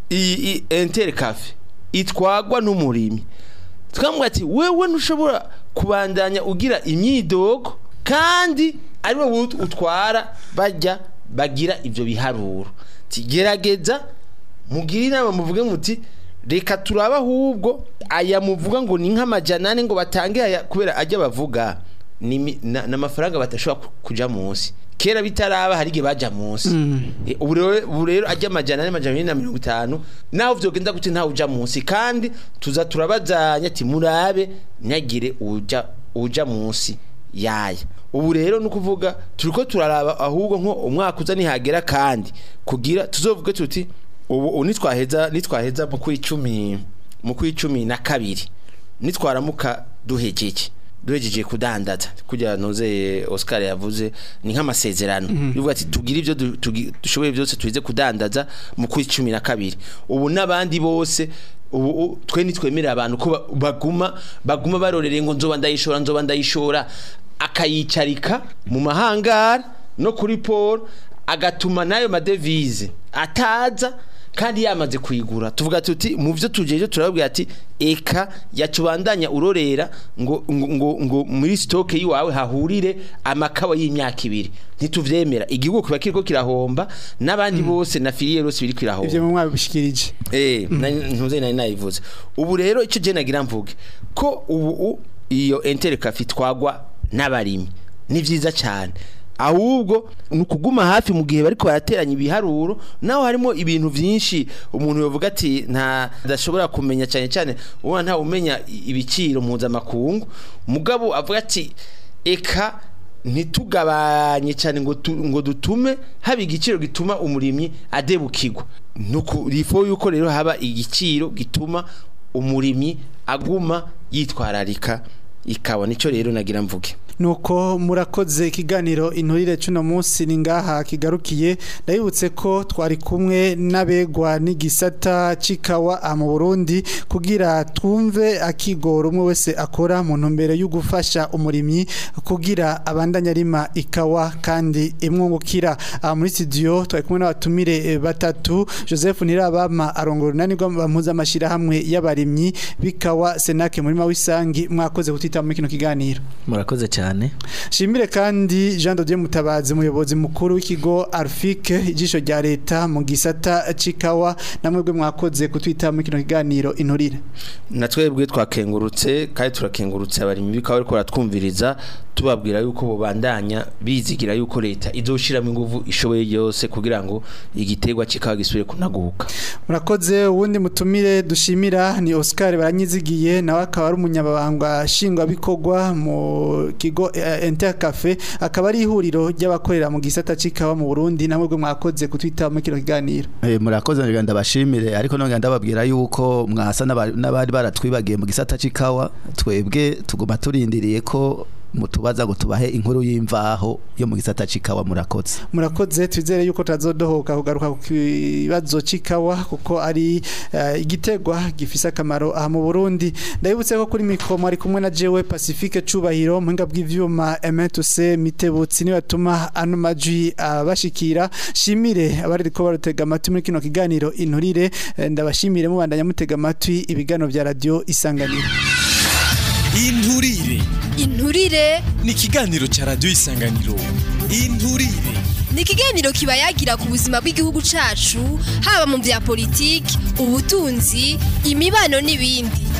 iyi Inter Cafe itwagwa n'umurimi twamubwira ati wewe ntushobora kubandanya ugira imyidogo kandi ari wowe ut- utwara bajya bagira ibyo biharuro Ati, gerageza mugire inama muvuge muti reka turabe ahubwo aya muvuga ngo ni nk'amajana ane ngo batange aya kubera ajya bavuga ni mi- na- n'amafaranga batashobora ku- kuja munsi kera bitaraba hari igihe baja munsi Eh, ubu rero ubu rero ajya amajana ane amajana abiri na mirongo itanu naho vyogenda gute ntawe uja munsi kandi tuza turabazanya ati murabe ntagire uja uja munsi yaya ubu rero ni ukuvuga turiko turaraba ahubwo nko umwaka uza nihagera kandi kugira tuzovuge tuti ubu ubu nitwaheza nitwaheza mu kwicumi mu kwicumi na kabiri nitwaramuka duhejeje duhejeje kudandaza kugira noze Oscar yavuze ni nk'amasezerano bivuga ati tugira ibyo du- tugi- dushoboye byose tuize kudandaza mu kwicumi na kabiri ubu n'abandi bose ubu u- twe nitwemerera abantu ko ba- baguma baguma barorereye ngo nzoba ndayishora nzoba ndayishora akayicarika mu mahangara no kuri Paul agatuma nayo madevize ataza kandi yamaze kuyigura tuvuga tuti mu byo tujeje turababwira ati eka yacubandanya urorera ngo ngo, ngo, ngo muri stoke yiwawe hahurire amakawa y'imyaka ibiri ntituvyemera igihugu kiba kiriko kirahomba n'abandi bose na filiere yose biri kirahomba ivyo mu mwabishikirije Eh, nari- ntuze nari nayivuze. Ubu rero ico je nagira mvuge ko ubu u- iyo intercafe twagwa n'abarimi. Ni vyiza cyane. Ahubwo nukuguma hafi mu gihe bariko barateranya ibiharuro naho harimo ibintu vyinshi umuntu yovuga ati nta dashobora kumenya cyane cyane ubona nta umenya ibiciro mpuzamakungu mugabo avuga ati eka ntitugabanye cyane ngo tu, ngo dutume haba igiciro gituma umurimyi adebukirwa nuko rifo yuko rero haba igiciro gituma umurimyi aguma yitwararika ikawa nico rero nagira mvuge nuko murakoze ikiganiro inturire cuno munsi ni ngaha kigarukiye ndabibutse ko twari kumwe n'abegwa n'igisata cikawa aha mu Burundi kugira twumve akigoro umwe wese akora mu ntumbero yo gufasha umurimyi kugira abandanya arima ikawa kandi imwungukira aha muri studio twari kumwe n'abatumire eh, batatu Joseph Nirabama arongora unani mpuzamashirahamwe y'abarimyi bikawa Senake murima w'isangi mwakoze kutita muri kino kiganiro murakoze cyane Shimire kandi Jean de Dieu Mutabazi umuyobozi mukuru w'ikigo Arfike ijisho rya leta mu gisata cikawa namwebwe mwakoze kutwita muri kino kiganiro inturire natwebwe twakengurutse kandi turakengurutse abarimyi bikawa ariko baratwumviriza tubabwira yuko bubandanya bizigira yuko leta izoshiramo inguvu ishoboye yose kugira ngo igiterwa kikawa gisubire kunaguka murakoze uwundi mutumire dushimira ni Oscar baranyizigiye nawe akaba ari umunyabanga nshingwabikorwa mu kigo eh, Intercafe akaba ari ihuriro ry'abakorera mu gisata cikawa mu Burundi namwebwe mwakoze kutwita muri kino kiganiro Eh, murakoze ngira ndabashimire ariko nongera ndababwira yuko mwasa n'aba- n'abari baratwibagiye mu gisata c'ikawa twebwe tuguma turindiriye ko mutubaza ngo tubahe inkuru y'imvaho yo mu gisata c'ikawa murakoze murakoze twizere yuko tazodohoka kugaruka ku kibazo cikawa kuko ari eh, igitegwa gifise akamaro aha mu Burundi ndabibutse ko kuri mikro ari kumwe na jewe Pacifique Cubahiro muhinga bw'ivyuma M2C mitebutsi ni batuma ano majwi abashikira shimire abari ko barutega amatwi muri kino kiganiro inturire eh, ndabashimire mubandanya mutega amatwi ibigano vya radio isanganiro inturire inturire ni ikiganiro cya radiyo isanganiro inturire ni ikiganiro kiba yagira ku buzima bw'igihugu cacu haba mu vya politiki ubutunzi imibano n'ibindi